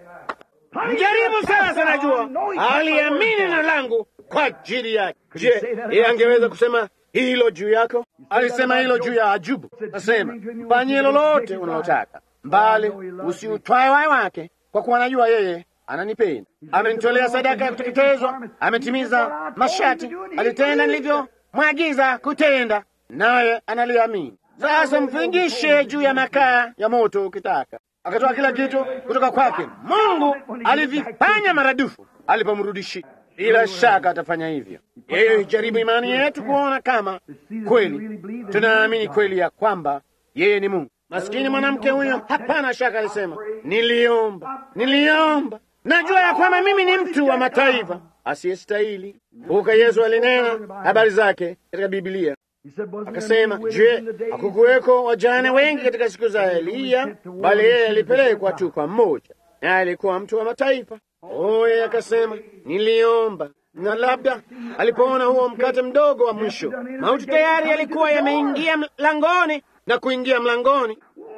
mjaribu sasa. Najua aliamini neno langu kwa ajili yake. Je, yeye angeweza kusema hilo juu yako? Alisema hilo juu ya Ajubu. Nasema fanyie lolote unalotaka, mbali usiutwae wai wake, kwa kuwa najua yeye ananipenda. Amenitolea sadaka ya kuteketezwa, ametimiza masharti, alitenda nilivyomwagiza kutenda, naye analiamini. Sasa mfingishe juu ya makaa ya moto ukitaka. Akatoa kila kitu kutoka kwake. Mungu alivifanya maradufu alipomrudishia. Bila shaka atafanya hivyo. Yeye jaribu imani yetu kuona kama kweli tunaamini kweli ya kwamba yeye ni Mungu. Maskini mwanamke huyo, hapana shaka, alisema niliomba, niliomba najua ya kwamba mimi ni mtu wa mataifa asiyestahili. Kumbuka Yesu alinena habari zake katika Biblia akasema, je, hakukuweko wajane wengi katika siku za Eliya? Bali yeye alipelekwa tu kwa mmoja, naye alikuwa mtu wa mataifa. Oh, yeye akasema, niliomba na labda alipoona huo mkate mdogo wa mwisho, mauti tayari yalikuwa yameingia mlangoni na kuingia mlangoni,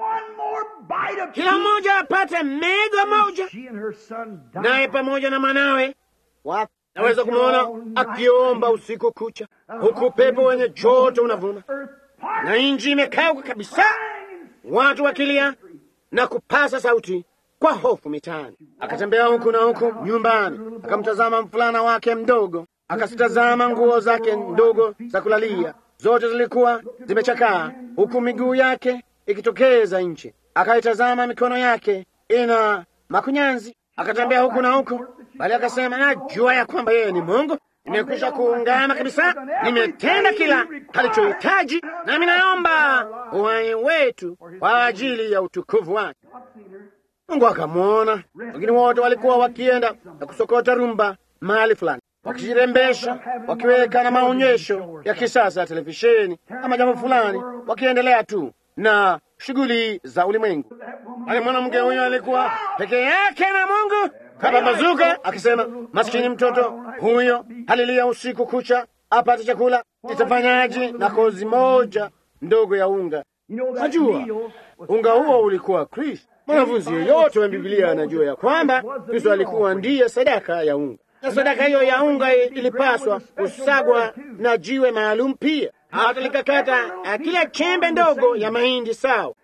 kila mmoja apate mega moja, naye pamoja na mwanawe. Naweza kumwona akiomba usiku kucha, huku pepo wenye joto unavuma na nchi imekauka kabisa, watu wakilia na kupasa sauti kwa hofu mitaani. Akatembea huku na huku nyumbani, akamtazama mfulana wake mdogo, akazitazama nguo zake ndogo za kulalia, zote zilikuwa zimechakaa, huku miguu yake ikitokeza nje. Akaitazama mikono yake ina makunyanzi, akatembea huku na huku, bali akasema, najua ya kwamba yeye ni Mungu. Nimekwisha kuungama kabisa, nimetenda kila alichohitaji, nami naomba uhai wetu kwa ajili ya utukufu wake. Mungu akamwona. Wengine wote walikuwa wakienda na kusokota rumba mahali fulani, wakijirembesha, wakiweka na maonyesho ya kisasa ya televisheni ama jambo fulani, wakiendelea tu na shughuli za ulimwengu. Ali mwanamke huyo alikuwa peke yake na Mungu kapambazuka, akisema, maskini mtoto huyo halilia usiku kucha apate chakula, itafanyaje na kozi moja ndogo ya unga? Najua unga huo ulikuwa Kristo. Mwanafunzi yeyote wa Biblia anajua ya kwamba Kristo alikuwa ndiye sadaka ya unga, na sadaka hiyo ya unga ilipaswa kusagwa na jiwe maalum pia, hata likakata kila chembe ndogo ya mahindi sawa,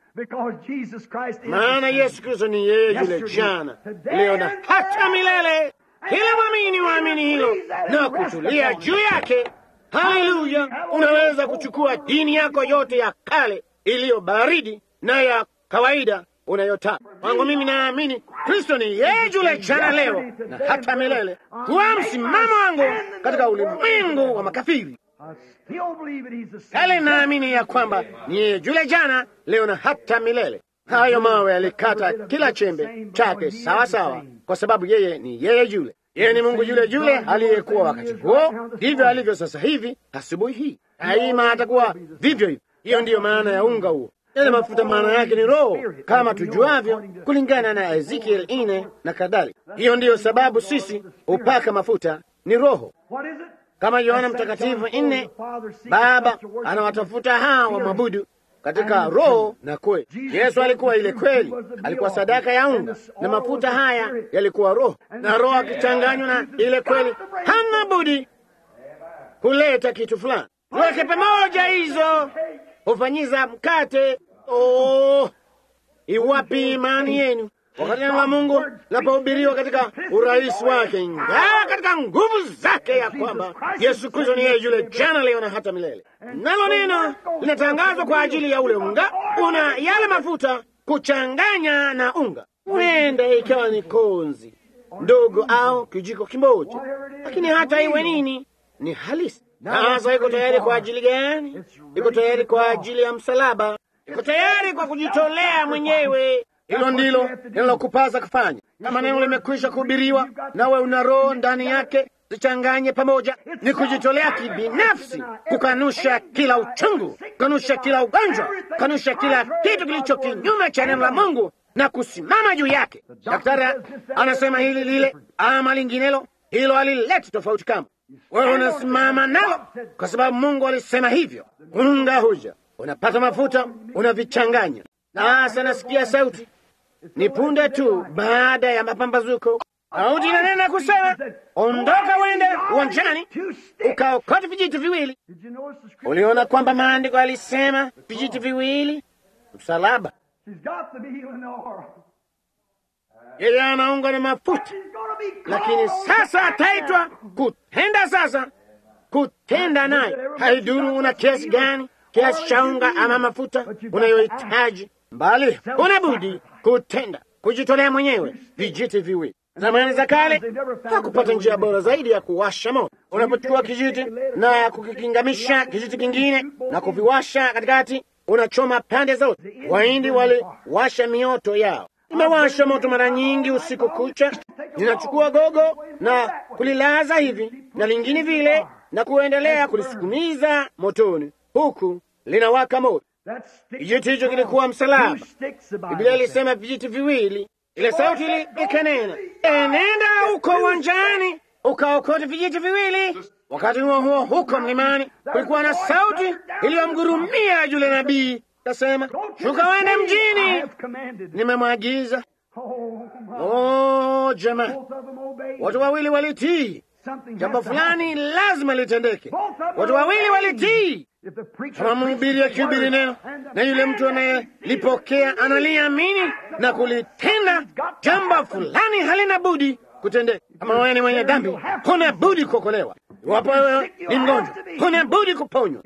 maana Yesu Kristo ni yeye yule jana, leo na hata milele. Kila mwamini waamini hilo na kutulia juu yake. Haleluya! Unaweza kuchukua dini yako yote ya kale iliyo baridi na ya kawaida unayotaka. Kwangu mimi naamini Kristo ni yeye yule jana, leo na hata milele, kuwa msimamo wangu katika ulimwengu wa makafiri. Kale naamini ya kwamba ni yeye yule jana, leo na hata milele. Hayo mawe yalikata kila chembe chake sawa sawa, kwa sababu yeye ni yeye yule. Yeye ni Mungu yule yule aliyekuwa wakati huo, ndivyo alivyo sasa hivi. Asubuhi hii daima atakuwa vivyo hivyo. Hiyo ndiyo maana ya unga huo. Yale mafuta maana yake ni Roho, kama tujuavyo, kulingana na Ezekiel ine na kadhalika. Hiyo ndiyo sababu sisi hupaka mafuta ni Roho, kama Yohana Mtakatifu nne, Baba anawatafuta hawa wamwabudu katika roho na kweli. Yesu alikuwa ile kweli, alikuwa sadaka ya unga, na mafuta haya yalikuwa roho, na roho akichanganywa na ile kweli, hana budi kuleta kitu fulani. Tuweke pamoja hizo hufanyiza mkate. Oh, iwapi imani yenu wakati neno la Mungu linapohubiriwa katika urahisi wake, ingawa katika nguvu zake, ya kwamba Yesu Kristo ni yeye yule jana, leo na hata milele. Nalo neno linatangazwa kwa ajili ya ule unga, una yale mafuta kuchanganya na unga, huenda ikawa ni konzi ndogo au kijiko kimoja, lakini hata iwe nini, ni halisi. Sasa iko tayari kwa ajili gani? Iko tayari kwa ajili ya msalaba, iko tayari kwa kujitolea mwenyewe. Hilo ndilo linalokupasa kufanya. Kama neno limekwisha kuhubiriwa, nawe una roho ndani yake, zichanganye pamoja. Ni kujitolea kibinafsi, kukanusha kila uchungu, kukanusha kila ugonjwa, kukanusha kila kitu kilicho kinyume cha neno la Mungu na kusimama juu yake. Daktari anasema hili lile ama linginelo, hilo halileti tofauti kama wewe unasimama nalo, kwa sababu Mungu alisema hivyo. Unga huja, unapata mafuta, unavichanganya. Sasa nasikia sauti, ni punde tu baada ya mapambazuko, sauti inanena kusema, ondoka uende uwanjani ukaokota vijiti viwili. Uliona kwamba maandiko alisema vijiti viwili, msalaba. Yeye anaunga na mafuta lakini sasa ataitwa kutenda. Sasa kutenda naye, haiduru una kiasi gani, kiasi cha unga ama mafuta unayohitaji, mbali unabudi kutenda, kujitolea mwenyewe. Vijiti viwili. Zamani za kale hakupata njia bora zaidi ya kuwasha moto. Unapochukua kijiti na kukikingamisha kijiti kingine na kuviwasha katikati, unachoma pande zote. Wahindi waliwasha mioto yao Nimewasha moto mara nyingi usiku kucha, ninachukua gogo na kulilaza hivi na lingine vile na kuendelea kulisukumiza motoni, huku linawaka moto. Kijiti hicho kilikuwa msalaba. Biblia ilisema vijiti viwili. Ile sauti ili ikanena, enenda huko uwanjani ukaokote vijiti viwili. Wakati huo huo, huko mlimani kulikuwa na sauti iliyomgurumia yule nabii, kasema, shuka wende mjini, nimemwagiza. Oh, jamaa, watu wawili walitii. Jambo fulani lazima litendeke. Watu wawili walitii. Kama mhubiri akihubiri neno na yule mtu anayelipokea analiamini na kulitenda, jambo fulani halina budi kutendeka. Kama wewe ni mwenye dhambi, huna budi kuokolewa. Iwapo wewe ni mgonjwa, huna budi kuponywa,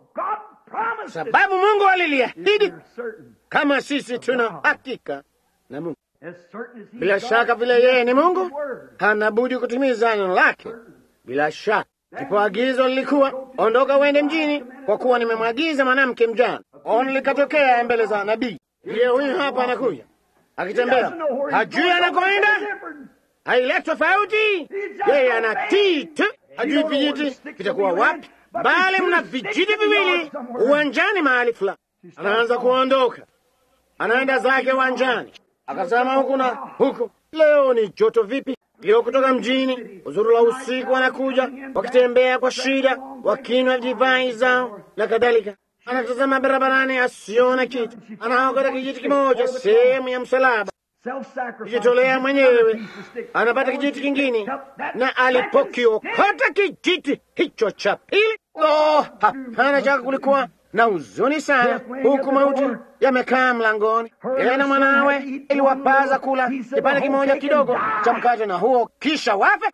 sababu Mungu aliliahidi. Kama sisi tuna hakika na Mungu, bila shaka vile yeye ni Mungu, hana budi kutimiza neno lake. Bila shaka ndipo agizo lilikuwa ondoka, uende mjini, kwa kuwa nimemwagiza mwanamke mjane. Ono likatokea mbele za nabii. Ndiye huyu hapa anakuja akitembea, hajui anakoenda, haile tofauti. Yeye anatii tu, hajui vijiti vitakuwa wapi, bali mna vijiti viwili uwanjani mahali fulani. Anaanza kuondoka, anaenda zake uwanjani, akasema huku na huku. Leo ni joto vipi! Leo kutoka mjini, uzuru la usiku, wanakuja wakitembea kwa shida, wakinywa divai zao na kadhalika. Anatazama barabarani, asiona kitu, anaokota kijiti kimoja, sehemu ya msalaba, kujitolea mwenyewe, anapata kijiti kingine, na alipokiokota kijiti hicho cha pili, oh, hapana shaka kulikuwa na huzuni sana, huku mauti yamekaa mlangoni. Yeye na mwanawe iliwapaza kula kipande kimoja kidogo cha mkate na huo kisha wafe.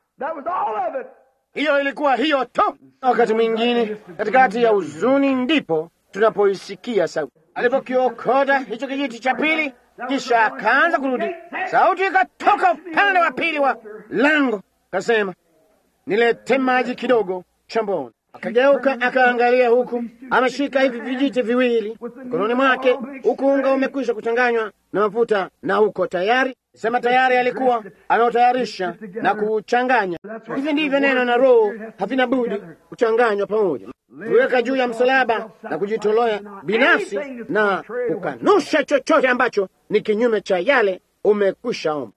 Hiyo ilikuwa hiyo tu. Wakati mwingine katikati ya huzuni ndipo tunapoisikia sauti. Alipokiokota hicho kijiti cha pili, kisha akaanza kurudi, sauti ikatoka upande wa pili wa lango, kasema, nilete maji kidogo chamboni. Akageuka akaangalia, huku ameshika hivi vijiti viwili mkononi mwake, huku unga umekwisha kuchanganywa na mafuta na huko tayari sema tayari alikuwa anaotayarisha na kuchanganya. Hivi ndivyo neno na roho havina budi kuchanganywa pamoja, kuweka juu ya msalaba na kujitolea binafsi na kukanusha chochote ambacho ni kinyume cha yale umekwisha omba.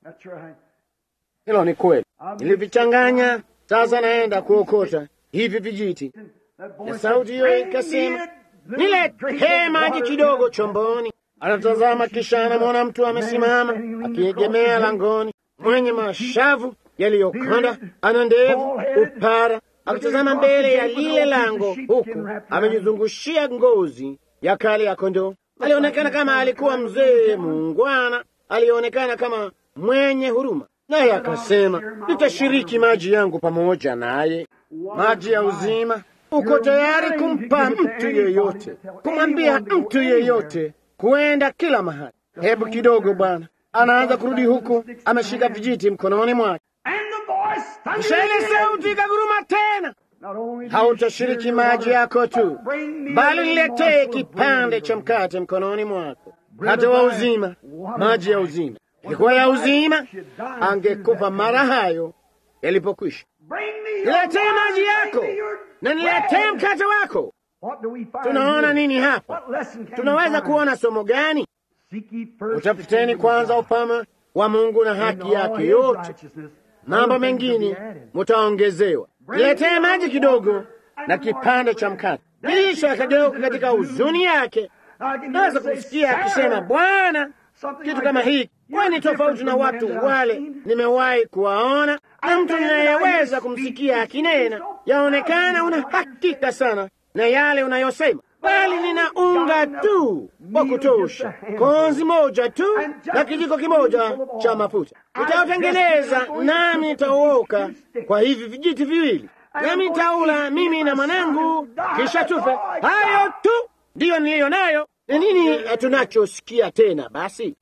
Hilo ni kweli, nilivichanganya. Sasa naenda kuokota hivi vijiti, na sauti hiyo ikasema, niletee maji kidogo chomboni. Anatazama, kisha anamwona mtu amesimama akiegemea langoni, mwenye mashavu yaliyokonda, ana ndevu, upara, akitazama mbele ya lile lango, huku amejizungushia ngozi ya kale ya kondoo. Alionekana kama alikuwa mzee muungwana, alionekana kama mwenye huruma, naye akasema, nitashiriki maji yangu pamoja naye, maji ya uzima. Uko tayari kumpa mtu yeyote, kumwambia mtu yeyote kuenda kila mahali. Hebu kidogo, Bwana anaanza kurudi huku, ameshika vijiti mkononi mwake, kisha ile sauti ikaguruma tena, hautashiriki maji yako tu, bali niletee kipande cha mkate mkononi mwako, mkate wa uzima, maji ya uzima. Ilikuwa ya uzima, angekufa mara hayo yalipokwisha. Niletee maji yako na niletee mkate wako. Tunaona nini hapa? Tunaweza kuona somo gani? Utafuteni kwanza upama wa Mungu na haki yake yote, mambo mengine mutaongezewa. Niletee maji kidogo na kipande cha mkate. Kisha akageuka katika huzuni yake. Naweza kumsikia akisema, Bwana, kitu kama hiki wewe ni tofauti na watu wale nimewahi kuwaona, na mtu ninayeweza kumsikia akinena, yaonekana una hakika sana na yale unayosema, bali nina unga tu wa kutosha, konzi moja tu na kijiko kimoja cha mafuta. Nitautengeneza nami nitauoka kwa hivi vijiti viwili, nami nitaula mimi na mwanangu, kisha tufe. Hayo tu ndiyo niliyo nayo. Ni nini tunachosikia tena basi?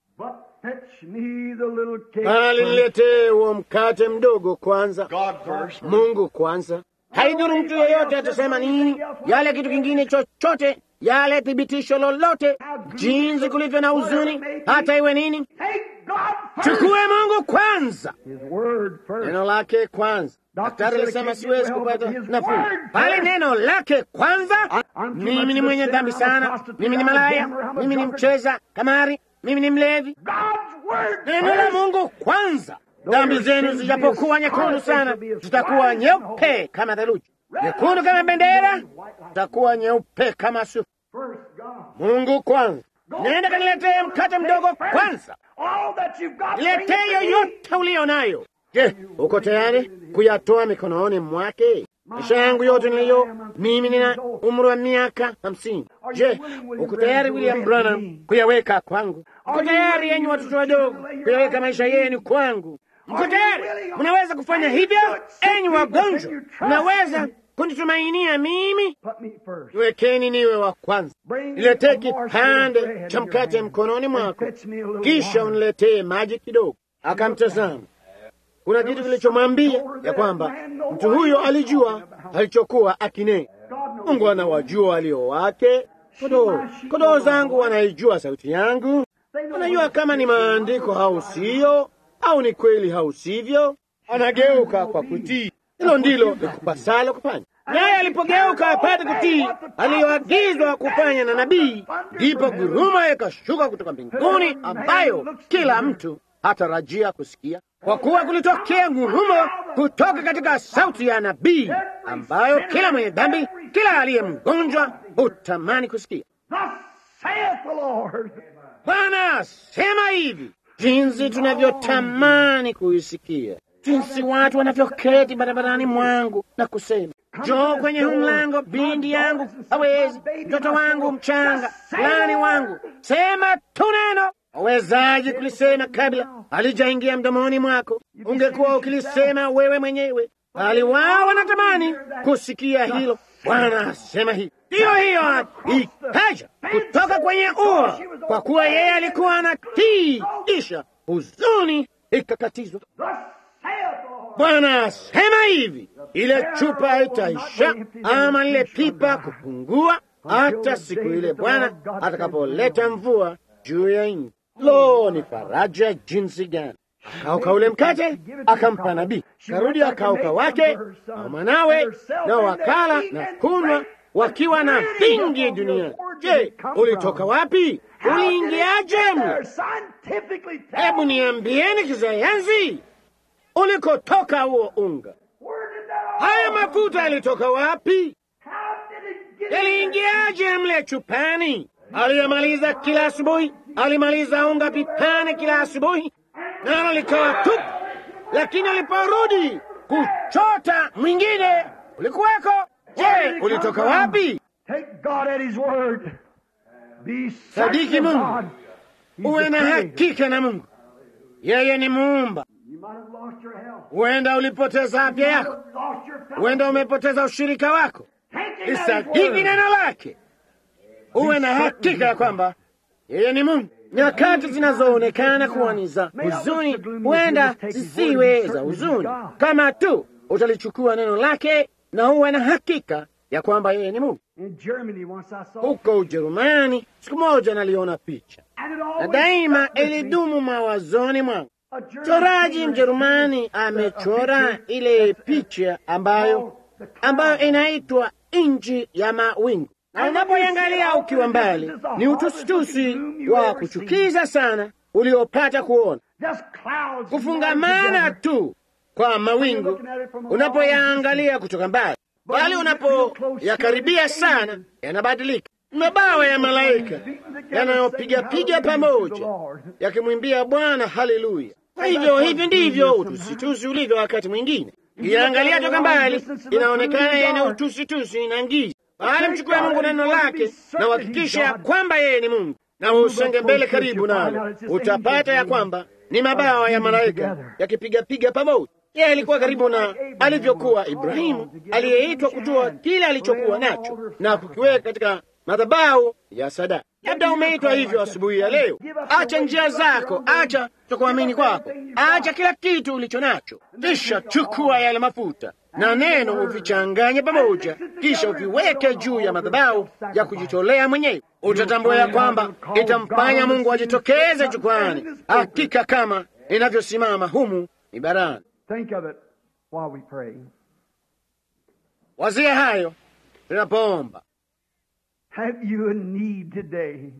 Bali niletee huo mkate mdogo kwanza, Mungu kwanza. Haidhuru mtu yeyote atasema nini, yale kitu kingine chochote, yale thibitisho lolote, jinsi kulivyo na huzuni, hata iwe nini, chukue Mungu kwanza, His word first. neno lake kwanza. Daktari alisema siwezi kupata nafuu, bali neno lake kwanza. Mimi ni mwenye dhambi sana, mimi ni malaya, mimi ni mcheza kamari, mimi ni mlevi. God's word Neno la first. Mungu kwanza. Dhambi zenu zijapokuwa nyekundu sana, zitakuwa nyeupe kama theluji, nyekundu kama bendera, zitakuwa nyeupe kama sufu. First God. Mungu kwanza. Nenda kaniletee mkate mdogo kwanza, All that you've got. bring it niletee to me. yoyote uliyo nayo. Je, uko tayari kuyatoa mikononi mwake? Maisha yangu yote niliyo mimi, nina umri wa miaka hamsini. Je, uko tayari William Branham kuyaweka kwangu? Uko tayari yenyi watoto wadogo kuyaweka maisha yenu kwangu? Mko tayari? Mnaweza kufanya hivyo? Enyi wagonjwa, mnaweza kunitumainia mimi? Put me first. Wekeni niwe wa kwanza. Bring Niletee a morsel of kipande bread cha in your mkate hand mkononi and mwako, fetch me a little kisha water. uniletee maji kidogo. Akamtazama. Kuna kitu kilichomwambia ya kwamba mtu huyo alijua alichokuwa akinena. God knows. Mungu anawajua walio wake. Kondoo kondoo zangu wanaijua sauti yangu, wanajua kama ni maandiko au siyo, au ni kweli au sivyo. Anageuka kwa kutii. Hilo ndilo likupasalo kufanya. Naye alipogeuka apate kutii aliyoagizwa kufanya na nabii, ndipo guruma ikashuka kutoka mbinguni, ambayo kila mtu hatarajia kusikia, kwa kuwa kulitokea ngurumo kutoka katika sauti ya nabii, ambayo kila mwenye dhambi, kila aliye mgonjwa hutamani kusikia. Thus saith the Lord. Bwana asema hivi, jinsi tunavyotamani kuisikia, jinsi watu wanavyoketi barabarani mwangu na kusema, njoo kwenye huu mlango, binti yangu hawezi, mtoto wangu mchanga, fulani wangu, sema tu neno. Wawezaji kulisema kabla halijaingia mdomoni mwako? Ungekuwa ukilisema wewe mwenyewe, bali wao wanatamani kusikia hilo. Bwana asema hivi, hiyo hiyo ikaja kutoka kwenye ua, kwa kuwa yeye alikuwa anatii, kisha huzuni ikakatizwa. Thus saith the Lord. Bwana asema hivi, ile chupa itaisha ama lile pipa kupungua, hata siku ile Bwana atakapoleta mvua juu ya nchi. Lo, ni faraja jinsi gani! Akauka ule mkate akampa nabii, karudi akauka wake na mwanawe, na wakala na kunywa wakiwa na vingi duniani. Je, ulitoka wapi? Uliingiaje mle? Scientifically tell Hebu niambieni kisayansi, ulikotoka huo unga, where did that all haya mafuta yalitoka wapi? How did it get in there? Yaliingiaje mle chupani? Aliyemaliza kila asubuhi, alimaliza unga pipani kila asubuhi, nalo likawa tupu. Lakini aliporudi kuchota mwingine ulikuweko. Je, ulitoka wapi? Take God at His word. Be Sadiki certain of Mungu. God. He's Uwe the na Creator. hakika na Mungu, yeye ni muumba. You might have lost your health. Huenda ulipoteza afya You might yako, have lost your fellowship. huenda umepoteza ushirika wako. Take Him at His Lisadiki word. neno lake, uwe na hakika ya kwamba yeye ni Mungu. Nyakati zinazoonekana kuwa ni za huzuni huenda zisiwe za huzuni, kama tu utalichukua neno lake na uwe na hakika ya kwamba yeye ni Mungu. In Germany, once I saw, Huko Ujerumani siku moja naliona picha and it na always daima stuck with me. ilidumu mawazoni mwangu. A German Choraji painter Mjerumani painted a- a amechora picture ile picha ambayo called the cloud. ambayo inaitwa nchi ya mawingu, na unapoiangalia ukiwa mbali ni utusitusi wa kuchukiza sana uliopata kuona, Just clouds kufungamana together. tu kwa mawingu unapoyaangalia kutoka mbali, bali unapoyakaribia sana yanabadilika. Mabawa ya malaika yanayopiga piga pamoja yakimwimbia Bwana haleluya. Kwa hivyo hivi ndivyo utusitusi ulivyo. Wakati mwingine iangalia toka mbali, inaonekana yana utusitusi na ngiza, bali mchukue Mungu neno lake na uhakikisha kwamba yeye ni Mungu, na usonge mbele karibu nalo, utapata ya kwamba ni mabawa ya malaika yakipigapiga pamoja. Yeye alikuwa karibu na alivyokuwa Ibrahimu, aliyeitwa kutoa kile alichokuwa nacho na kukiweka katika madhabahu ya sadaka. Labda umeitwa hivyo asubuhi ya leo. Acha njia zako, acha kutokuamini kwako, acha kila kitu ulicho nacho, kisha chukua yale mafuta na neno uvichanganye pamoja, kisha uviweke juu ya madhabahu ya kujitolea mwenyewe. Utatambua ya kwamba itamfanya Mungu ajitokeze jukwani, hakika kama inavyosimama humu ibarani. Think of it while we pray. Wazia hayo tunapoomba. Have you a need today?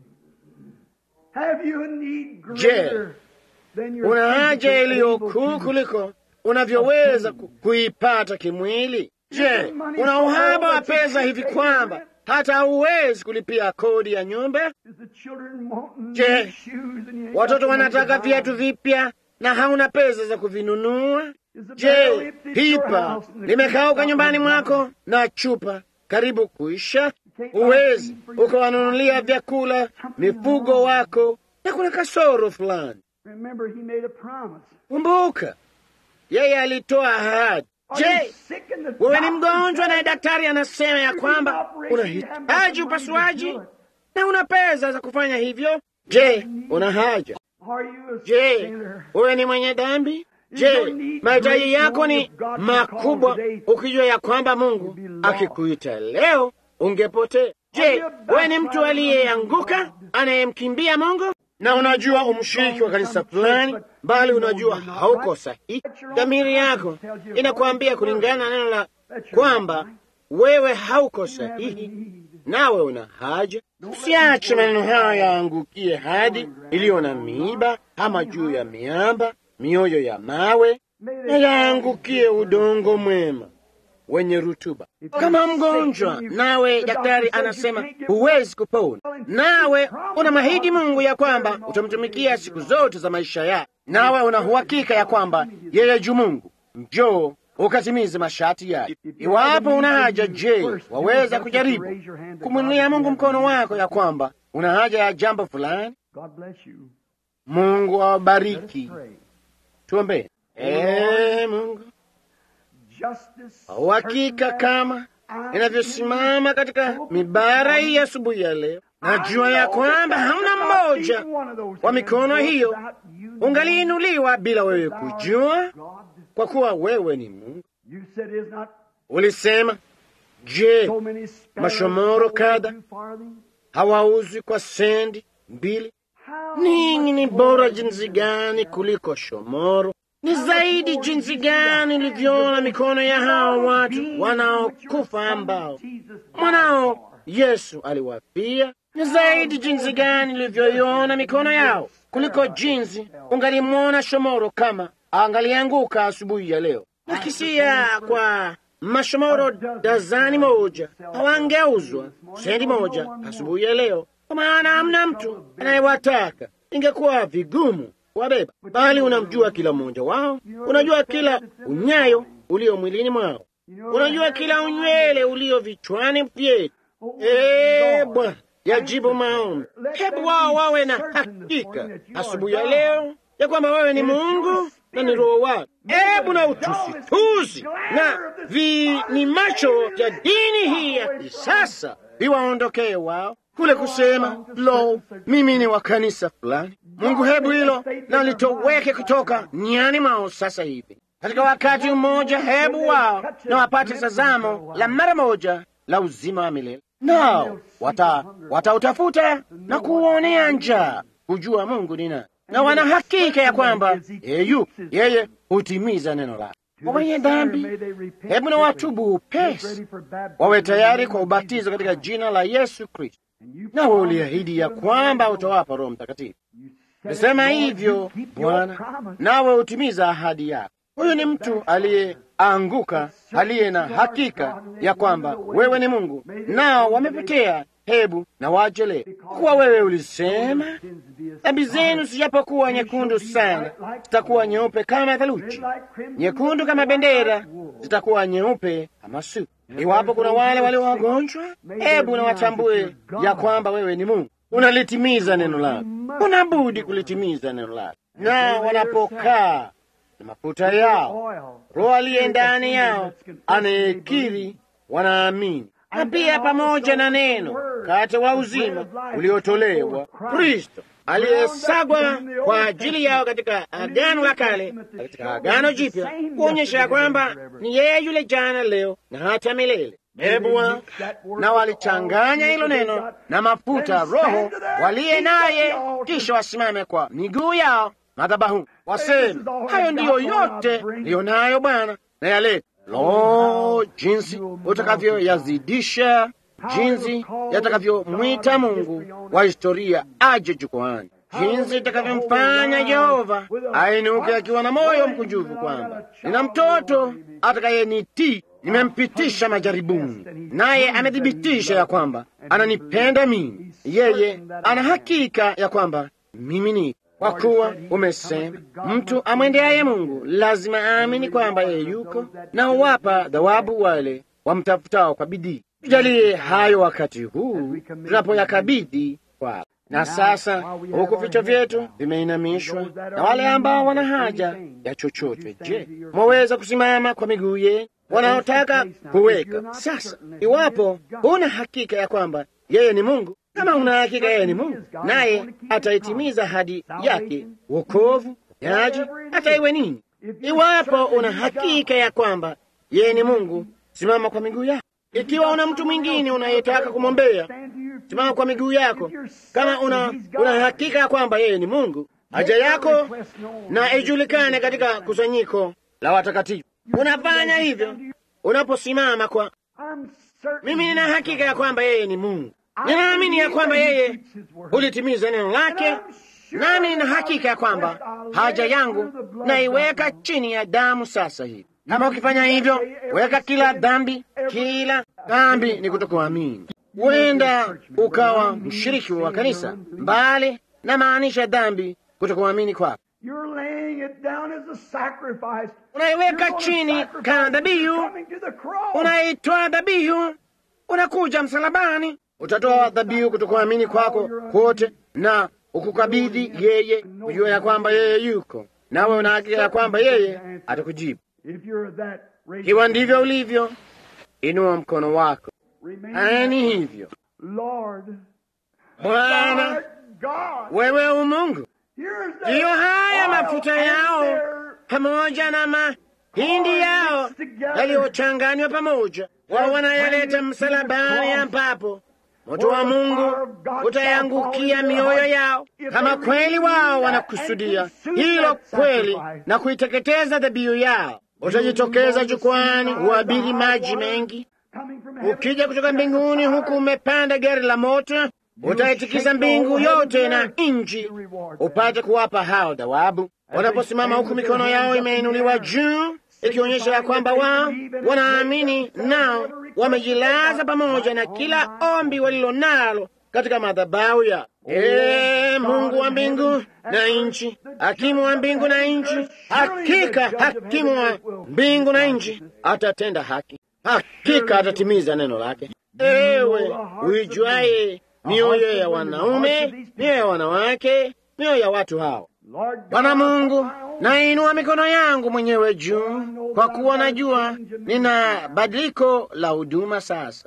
Have you a need Je, greater than your una haja physical iliyo able kuu to- kuliko unavyoweza ku- kuipata kimwili? Je, una uhaba wa pesa hivi kwamba hata hauwezi kulipia kodi ya nyumba? Is the children wanting Je, new shoes and you ain't got Watoto the money to wanataka buy viatu them? vipya na hauna pesa za kuvinunua? Is the barrel Je, empty at your pipa house and the limekauka creek's nyumbani not running mwako na chupa karibu kuisha? Huwezi ukawanunulia vyakula mifugo wako, na kuna kasoro fulani. Remember, he made a promise. Kumbuka, yeye alitoa ahadi. Are you Je, sick in the wewe ni doctor mgonjwa said naye daktari anasema ya kwamba unahitaji upasuaji na una pesa za kufanya hivyo? Je, una haja? Are you a Je, sinner? wewe ni mwenye dhambi? Je, mahitaji yako ni makubwa, ukijua ya kwamba Mungu akikuita leo ungepotea? Je, wewe ni mtu aliyeanguka anayemkimbia Mungu na unajua umshiriki wa kanisa fulani, bali unajua hauko sahihi? Dhamiri yako inakwambia kulingana na neno la kwamba wewe hauko sahihi, nawe una haja. Usiache maneno hayo yaangukie hadi iliyo na miiba ama juu ya miamba, mioyo ya mawe, na yaangukie udongo mwema wenye rutuba. Kama mgonjwa nawe daktari anasema huwezi kupona, nawe una mahidi Mungu ya kwamba utamtumikia siku zote za maisha yako, nawe una uhakika ya kwamba yeye juu Mungu, njoo ukatimize masharti yake. Iwapo una haja, je, waweza kujaribu kumwinulia Mungu mkono wako ya kwamba una haja ya jambo fulani? God bless you. Mungu awabariki. Pray. Tuombe. Ee Mungu, Justice. uhakika kama inavyosimama katika mibara hii asubuhi ya leo, najua ya kwamba hamna mmoja wa mikono hiyo ungaliinuliwa bila wewe kujua, kwa kuwa wewe ni Mungu. You said is not Ulisema, je, so many sparrows mashomoro sold kadha two farthing? hawauzwi kwa sendi mbili? How Ninyi ni much bora more jinsi gani kuliko shomoro! Ni zaidi jinsi gani ulivyoona mikono ya hawa watu wanaokufa ambao mwanao Yesu aliwapia. Ni zaidi jinsi gani ulivyoiona mikono yao kuliko jinsi ungalimwona shomoro kama angalianguka asubuhi ya leo. Nakisia kwa mashomoro dazani moja hawangeuzwa sendi moja asubuhi ya leo, kwa maana hamna mtu anayewataka. Ingekuwa vigumu kuwabeba, bali unamjua kila mmoja wao, unajua kila unyayo ulio mwilini mwao, unajua kila unywele ulio vichwani vyetu. Ee Bwana, yajibu maombi. Hebu wao wawe na hakika asubuhi ya leo ya kwamba wewe ni Mungu na ni Roho wako. Hebu na utusitusi na vini macho vya dini hii ya kisasa viwaondokee wao kule kusema lo, mimi ni wa kanisa fulani. Mungu, hebu hilo na litoweke kutoka niani mwao sasa hivi. Katika wakati mmoja, hebu wao na wapate tazamo la mara moja la uzima wa milele, nao wata watautafuta na kuuonea njaa kujua Mungu ni nani, na wana hakika ya kwamba yeye yupo, yeye hutimiza neno lake. Kwa wenye dhambi, hebu na watubu upesi, wawe tayari kwa ubatizo katika jina la Yesu Kristo, nawe uliahidi ya kwamba utawapa Roho Mtakatifu. Nasema hivyo Bwana, nawe utimiza ahadi yako. Huyu ni mtu aliyeanguka, aliye na hakika ya kwamba wewe ni Mungu, nao wamepotea. Hebu na wajelee, kuwa wewe ulisema dhambi zenu zijapokuwa nyekundu sana, zitakuwa nyeupe kama theluji, nyekundu kama bendera, zitakuwa nyeupe kama sufu. Iwapo kuna wale walio wagonjwa, hebu na watambue ya kwamba wewe ni Mungu, unalitimiza neno lako, unabudi kulitimiza neno lako. Na wanapokaa na mafuta yao, Roho aliye ndani yao anayekiri, wanaamini na pia pamoja na neno kate wa uzima uliotolewa Kristo aliyesagwa kwa ajili yao katika Agano la Kale, katika Agano Jipya, kuonyesha ya kwamba ni yeye yule jana, leo na hata milele. Hebu na walichanganya hilo neno na mafuta Roho waliye naye, kisha wasimame kwa miguu yao madhabahu, waseme hayo ndiyo yote liyo nayo Bwana na yaleta. Lo, jinsi utakavyoyazidisha, jinsi yatakavyomwita Mungu wa historia aje jukwani, jinsi itakavyomfanya Yehova ainuke akiwa na moyo mkunjufu kwamba nina mtoto atakayenitii nimempitisha majaribuni, naye amethibitisha ya kwamba ananipenda mimi. Yeye ana hakika ya kwamba mimi ni kwa kuwa umesema mtu amwendeaye Mungu lazima aamini kwamba yeye yuko na huwapa thawabu wale wamtafutao kwa bidii. Tujalie hayo wakati huu tunapoyakabidhi kwako. Na sasa huku vichwa vyetu vimeinamishwa, na wale ambao wana haja ya chochote, je, mwaweza kusimama kwa miguu yenu wanaotaka kuweka sasa. Iwapo huna hakika ya kwamba yeye ni Mungu, kama una hakika yeye ni Mungu, naye ataitimiza ahadi yake, wokovu, yaji, hata iwe nini. Iwapo una hakika ya kwamba yeye ni Mungu, simama kwa miguu yako. Ikiwa una mtu mwingine unayetaka kumwombea, simama kwa miguu yako. Kama una, una hakika ya kwamba yeye ni Mungu, haja yako na ijulikane katika kusanyiko la watakatifu. Unafanya hivyo unaposimama kwa mimi. Nina hakika ya kwamba yeye ni Mungu, ninaamini ya kwamba yeye hulitimiza neno lake, nami nina hakika ya kwamba haja yangu naiweka chini ya damu sasa hivi. Kama ukifanya hivyo, weka kila dhambi, kila dhambi ni kutokuamini. Huenda ukawa mshiriki wa kanisa, mbali na maanisha dhambi kutokuamini kwako unaiweka chini kama dhabihu, unaitoa dhabihu, unakuja msalabani, utatoa dhabihu kutokuamini kwako kwote na ukukabidhi yeye, kujua ya kwamba yeye yuko nawe, una hakika ya kwamba yeye atakujibu. Ikiwa ndivyo ulivyo, inua mkono wako. Ani hivyo, Bwana, wewe umungu ndiyo haya mafuta yao pamoja na mahindi yao yaliyochanganywa pamoja, wao wanayaleta msalabani, ambapo moto wa Mungu utayangukia mioyo yao. Kama kweli wao wanakusudia hilo kweli na kuiteketeza dhabihu yao, utajitokeza jukwani, uabiri maji mengi, ukija kutoka mbinguni, huku umepanda gari la moto utaitikisa mbingu yote na nchi, upate kuwapa hao thawabu. Wanaposimama huku mikono yao imeinuliwa juu, ikionyesha ya kwamba wao wanaamini, nao wamejilaza pamoja na kila ombi walilo nalo katika madhabahu ya Ee Mungu wa mbingu na nchi, hakimu wa mbingu na nchi, hakika hakimu wa mbingu na nchi atatenda haki, hakika atatimiza neno lake. Ewe uijuaye mioyo ya wanaume, mioyo ya wanawake, mioyo ya watu hao. Bwana Mungu, nainua mikono yangu mwenyewe juu, kwa kuwa najua nina badiliko la huduma sasa,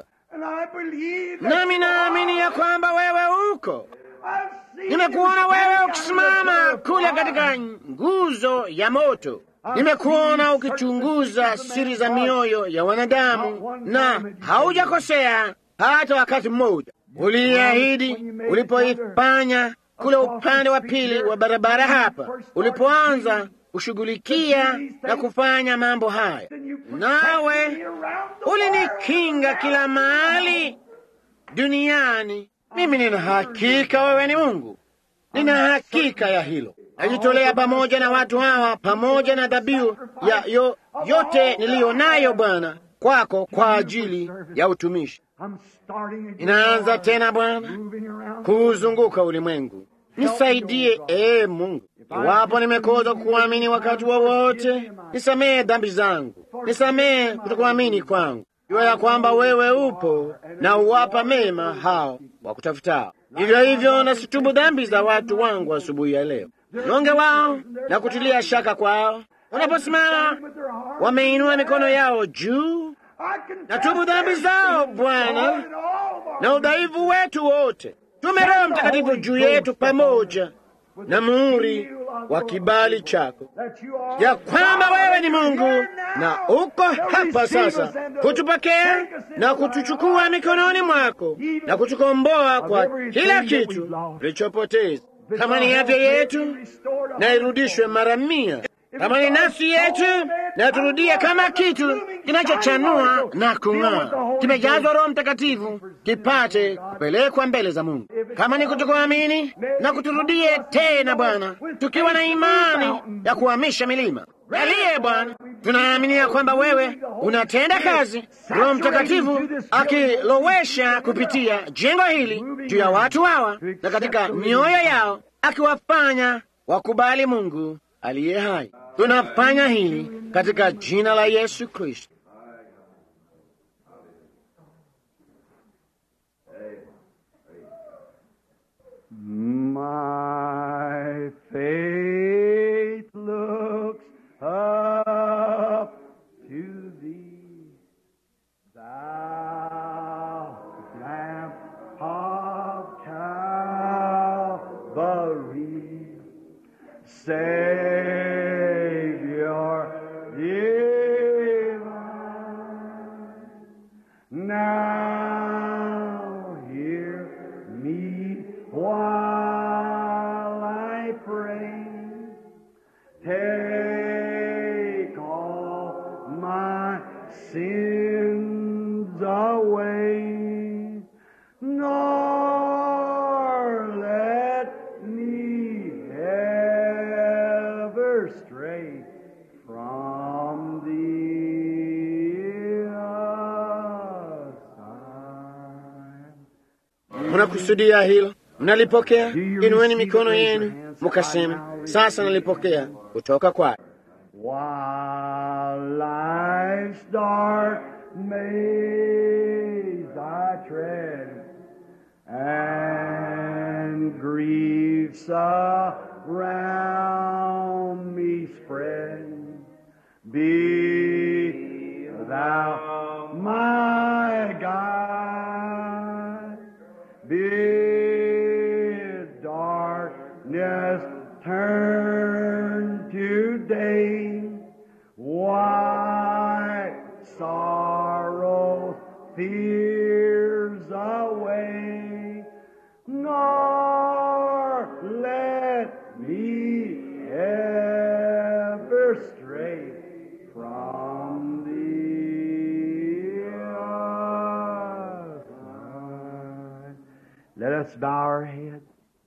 nami naamini ya kwamba wewe uko. Nimekuona wewe ukisimama kule katika nguzo ya moto, nimekuona ukichunguza siri za mioyo ya wanadamu, na haujakosea hata wakati mmoja. Uliahidi ulipoifanya kule upande wa pili wa barabara hapa, ulipoanza kushughulikia na kufanya mambo haya, nawe ulinikinga kila mahali duniani. Mimi nina hakika wewe ni Mungu, nina hakika ya hilo. Najitolea pamoja na watu hawa, pamoja na dhabihu ya yo, yote niliyo nayo Bwana kwako kwa ajili ya utumishi. Inaanza tena Bwana kuuzunguka ulimwengu. Nisaidie ee Mungu, iwapo nimekosa kukuamini wakati wowote wa nisamehe dhambi zangu, nisamehe kutokuamini kwangu. Jua ya kwamba wewe upo na uwapa mema hao wakutafutao. Hivyo hivyo nasitubu dhambi za watu wangu asubuhi ya leo, nyonge wao na kutilia shaka kwao wanaposimama wameinua mikono yao juu natubu dhambi zao Bwana na udhaifu wetu wote. tume Roho Mtakatifu juu yetu pamoja na muhuri wa kibali chako, ya kwamba wewe ni Mungu na uko hapa sasa kutupokea na kutuchukua mikononi mwako na kutukomboa kwa kila kitu tulichopoteza. Kama ni afya yetu, na irudishwe mara mia. Kama ni nafsi yetu, na turudie kama kitu kinachochanua na kung'aa, kimejazwa Roho Mtakatifu, kipate kupelekwa mbele za Mungu. Kama ni kutokuamini, na kuturudie tena Bwana, tukiwa na imani ya kuhamisha milima. Aliye Bwana, tunaaminia kwamba wewe unatenda kazi, Roho Mtakatifu akilowesha kupitia jengo hili juu ya watu hawa na katika mioyo yao, akiwafanya wakubali Mungu aliye hai. Tunafanya hili katika jina la Yesu Kristo. My faith looks up to thee, thou Lamb of Calvary, Savior divine. Now hear me while I pray. Take all my sins away, nor let me ever stray from thee aside. Mnakusudia hilo? Mnalipokea? Inueni mikono yenu mukasema, sasa nalipokea kutoka kwake. While life's dark maze I tread, and griefs around me spread, be thou my guide. Bid darkness turn to day, wipe sorrows, fears away, nor let me ever stray from thee. aside. Let us bow our heads.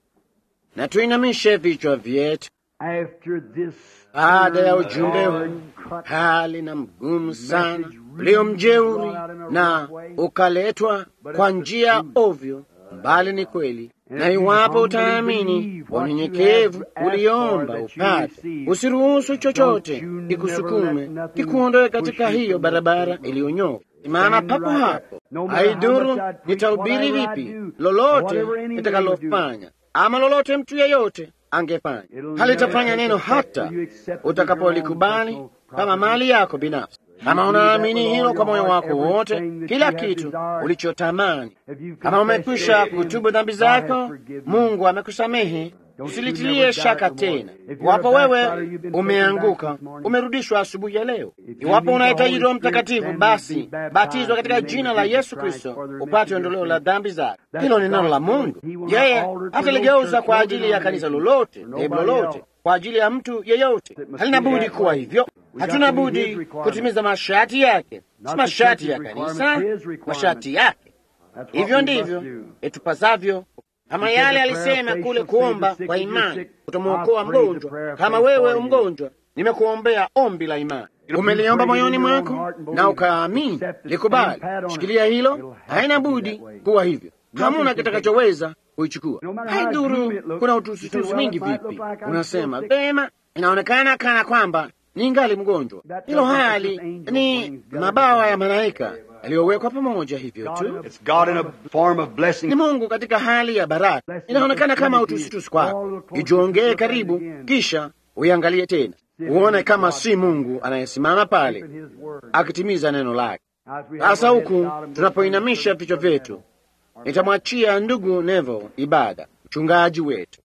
Na tuinamishe vichwa vyetu After this baada ya ujumbe hard huu cut hali na mgumu sana ulio mjeuri na ukaletwa kwa njia ovyo, bali ni kweli. Na iwapo utaamini kwa unyenyekevu uliomba upate, usiruhusu chochote kikusukume kikuondoe katika hiyo barabara iliyonyoka. Maana papo hapo, haidhuru nitahubiri vipi, lolote nitakalofanya ama lolote mtu yeyote angefanya halitafanya neno hata utakapolikubali kama mali yako binafsi. Kama unaamini hilo kwa moyo wako wote, kila kitu ulichotamani, kama umekwisha kutubu dhambi zako, Mungu amekusamehe. Usilitilie shaka tena. Iwapo wewe umeanguka, umerudishwa asubuhi ya leo. Iwapo unahitaji Roho Mtakatifu, basi batizwa katika jina la Yesu Kristo upate ondoleo la dhambi zako. Hilo ni neno la Mungu. Yeye hataligeuza kwa ajili ya kanisa lolote, dhehebu lolote, kwa ajili ya mtu yeyote. Halina budi kuwa hivyo. Hatuna budi kutimiza masharti yake, si masharti ya kanisa, masharti yake. Hivyo ndivyo itupasavyo kama yale alisema kule kuomba kwa imani kutomwokoa mgonjwa. Kama wewe umgonjwa, nimekuombea ombi la imani. Umeliomba moyoni mwako na ukaamini, likubali, shikilia hilo. Haina budi kuwa hivyo, hamuna kitakachoweza kuichukua. Haidhuru kuna utusitusi mingi vipi, unasema vema, inaonekana kana kwamba ni ngali mgonjwa. Hilo hali ni mabawa ya malaika yaliyowekwa pamoja hivyo tu. It's God in a form of blessing. Ni Mungu katika hali ya baraka. Inaonekana kama utusitusi kwako, ijongee karibu, kisha uiangalie tena, uone kama si Mungu anayesimama pale akitimiza neno lake. Sasa huku tunapoinamisha vichwa vyetu, nitamwachia ndugu Neville ibada, mchungaji wetu.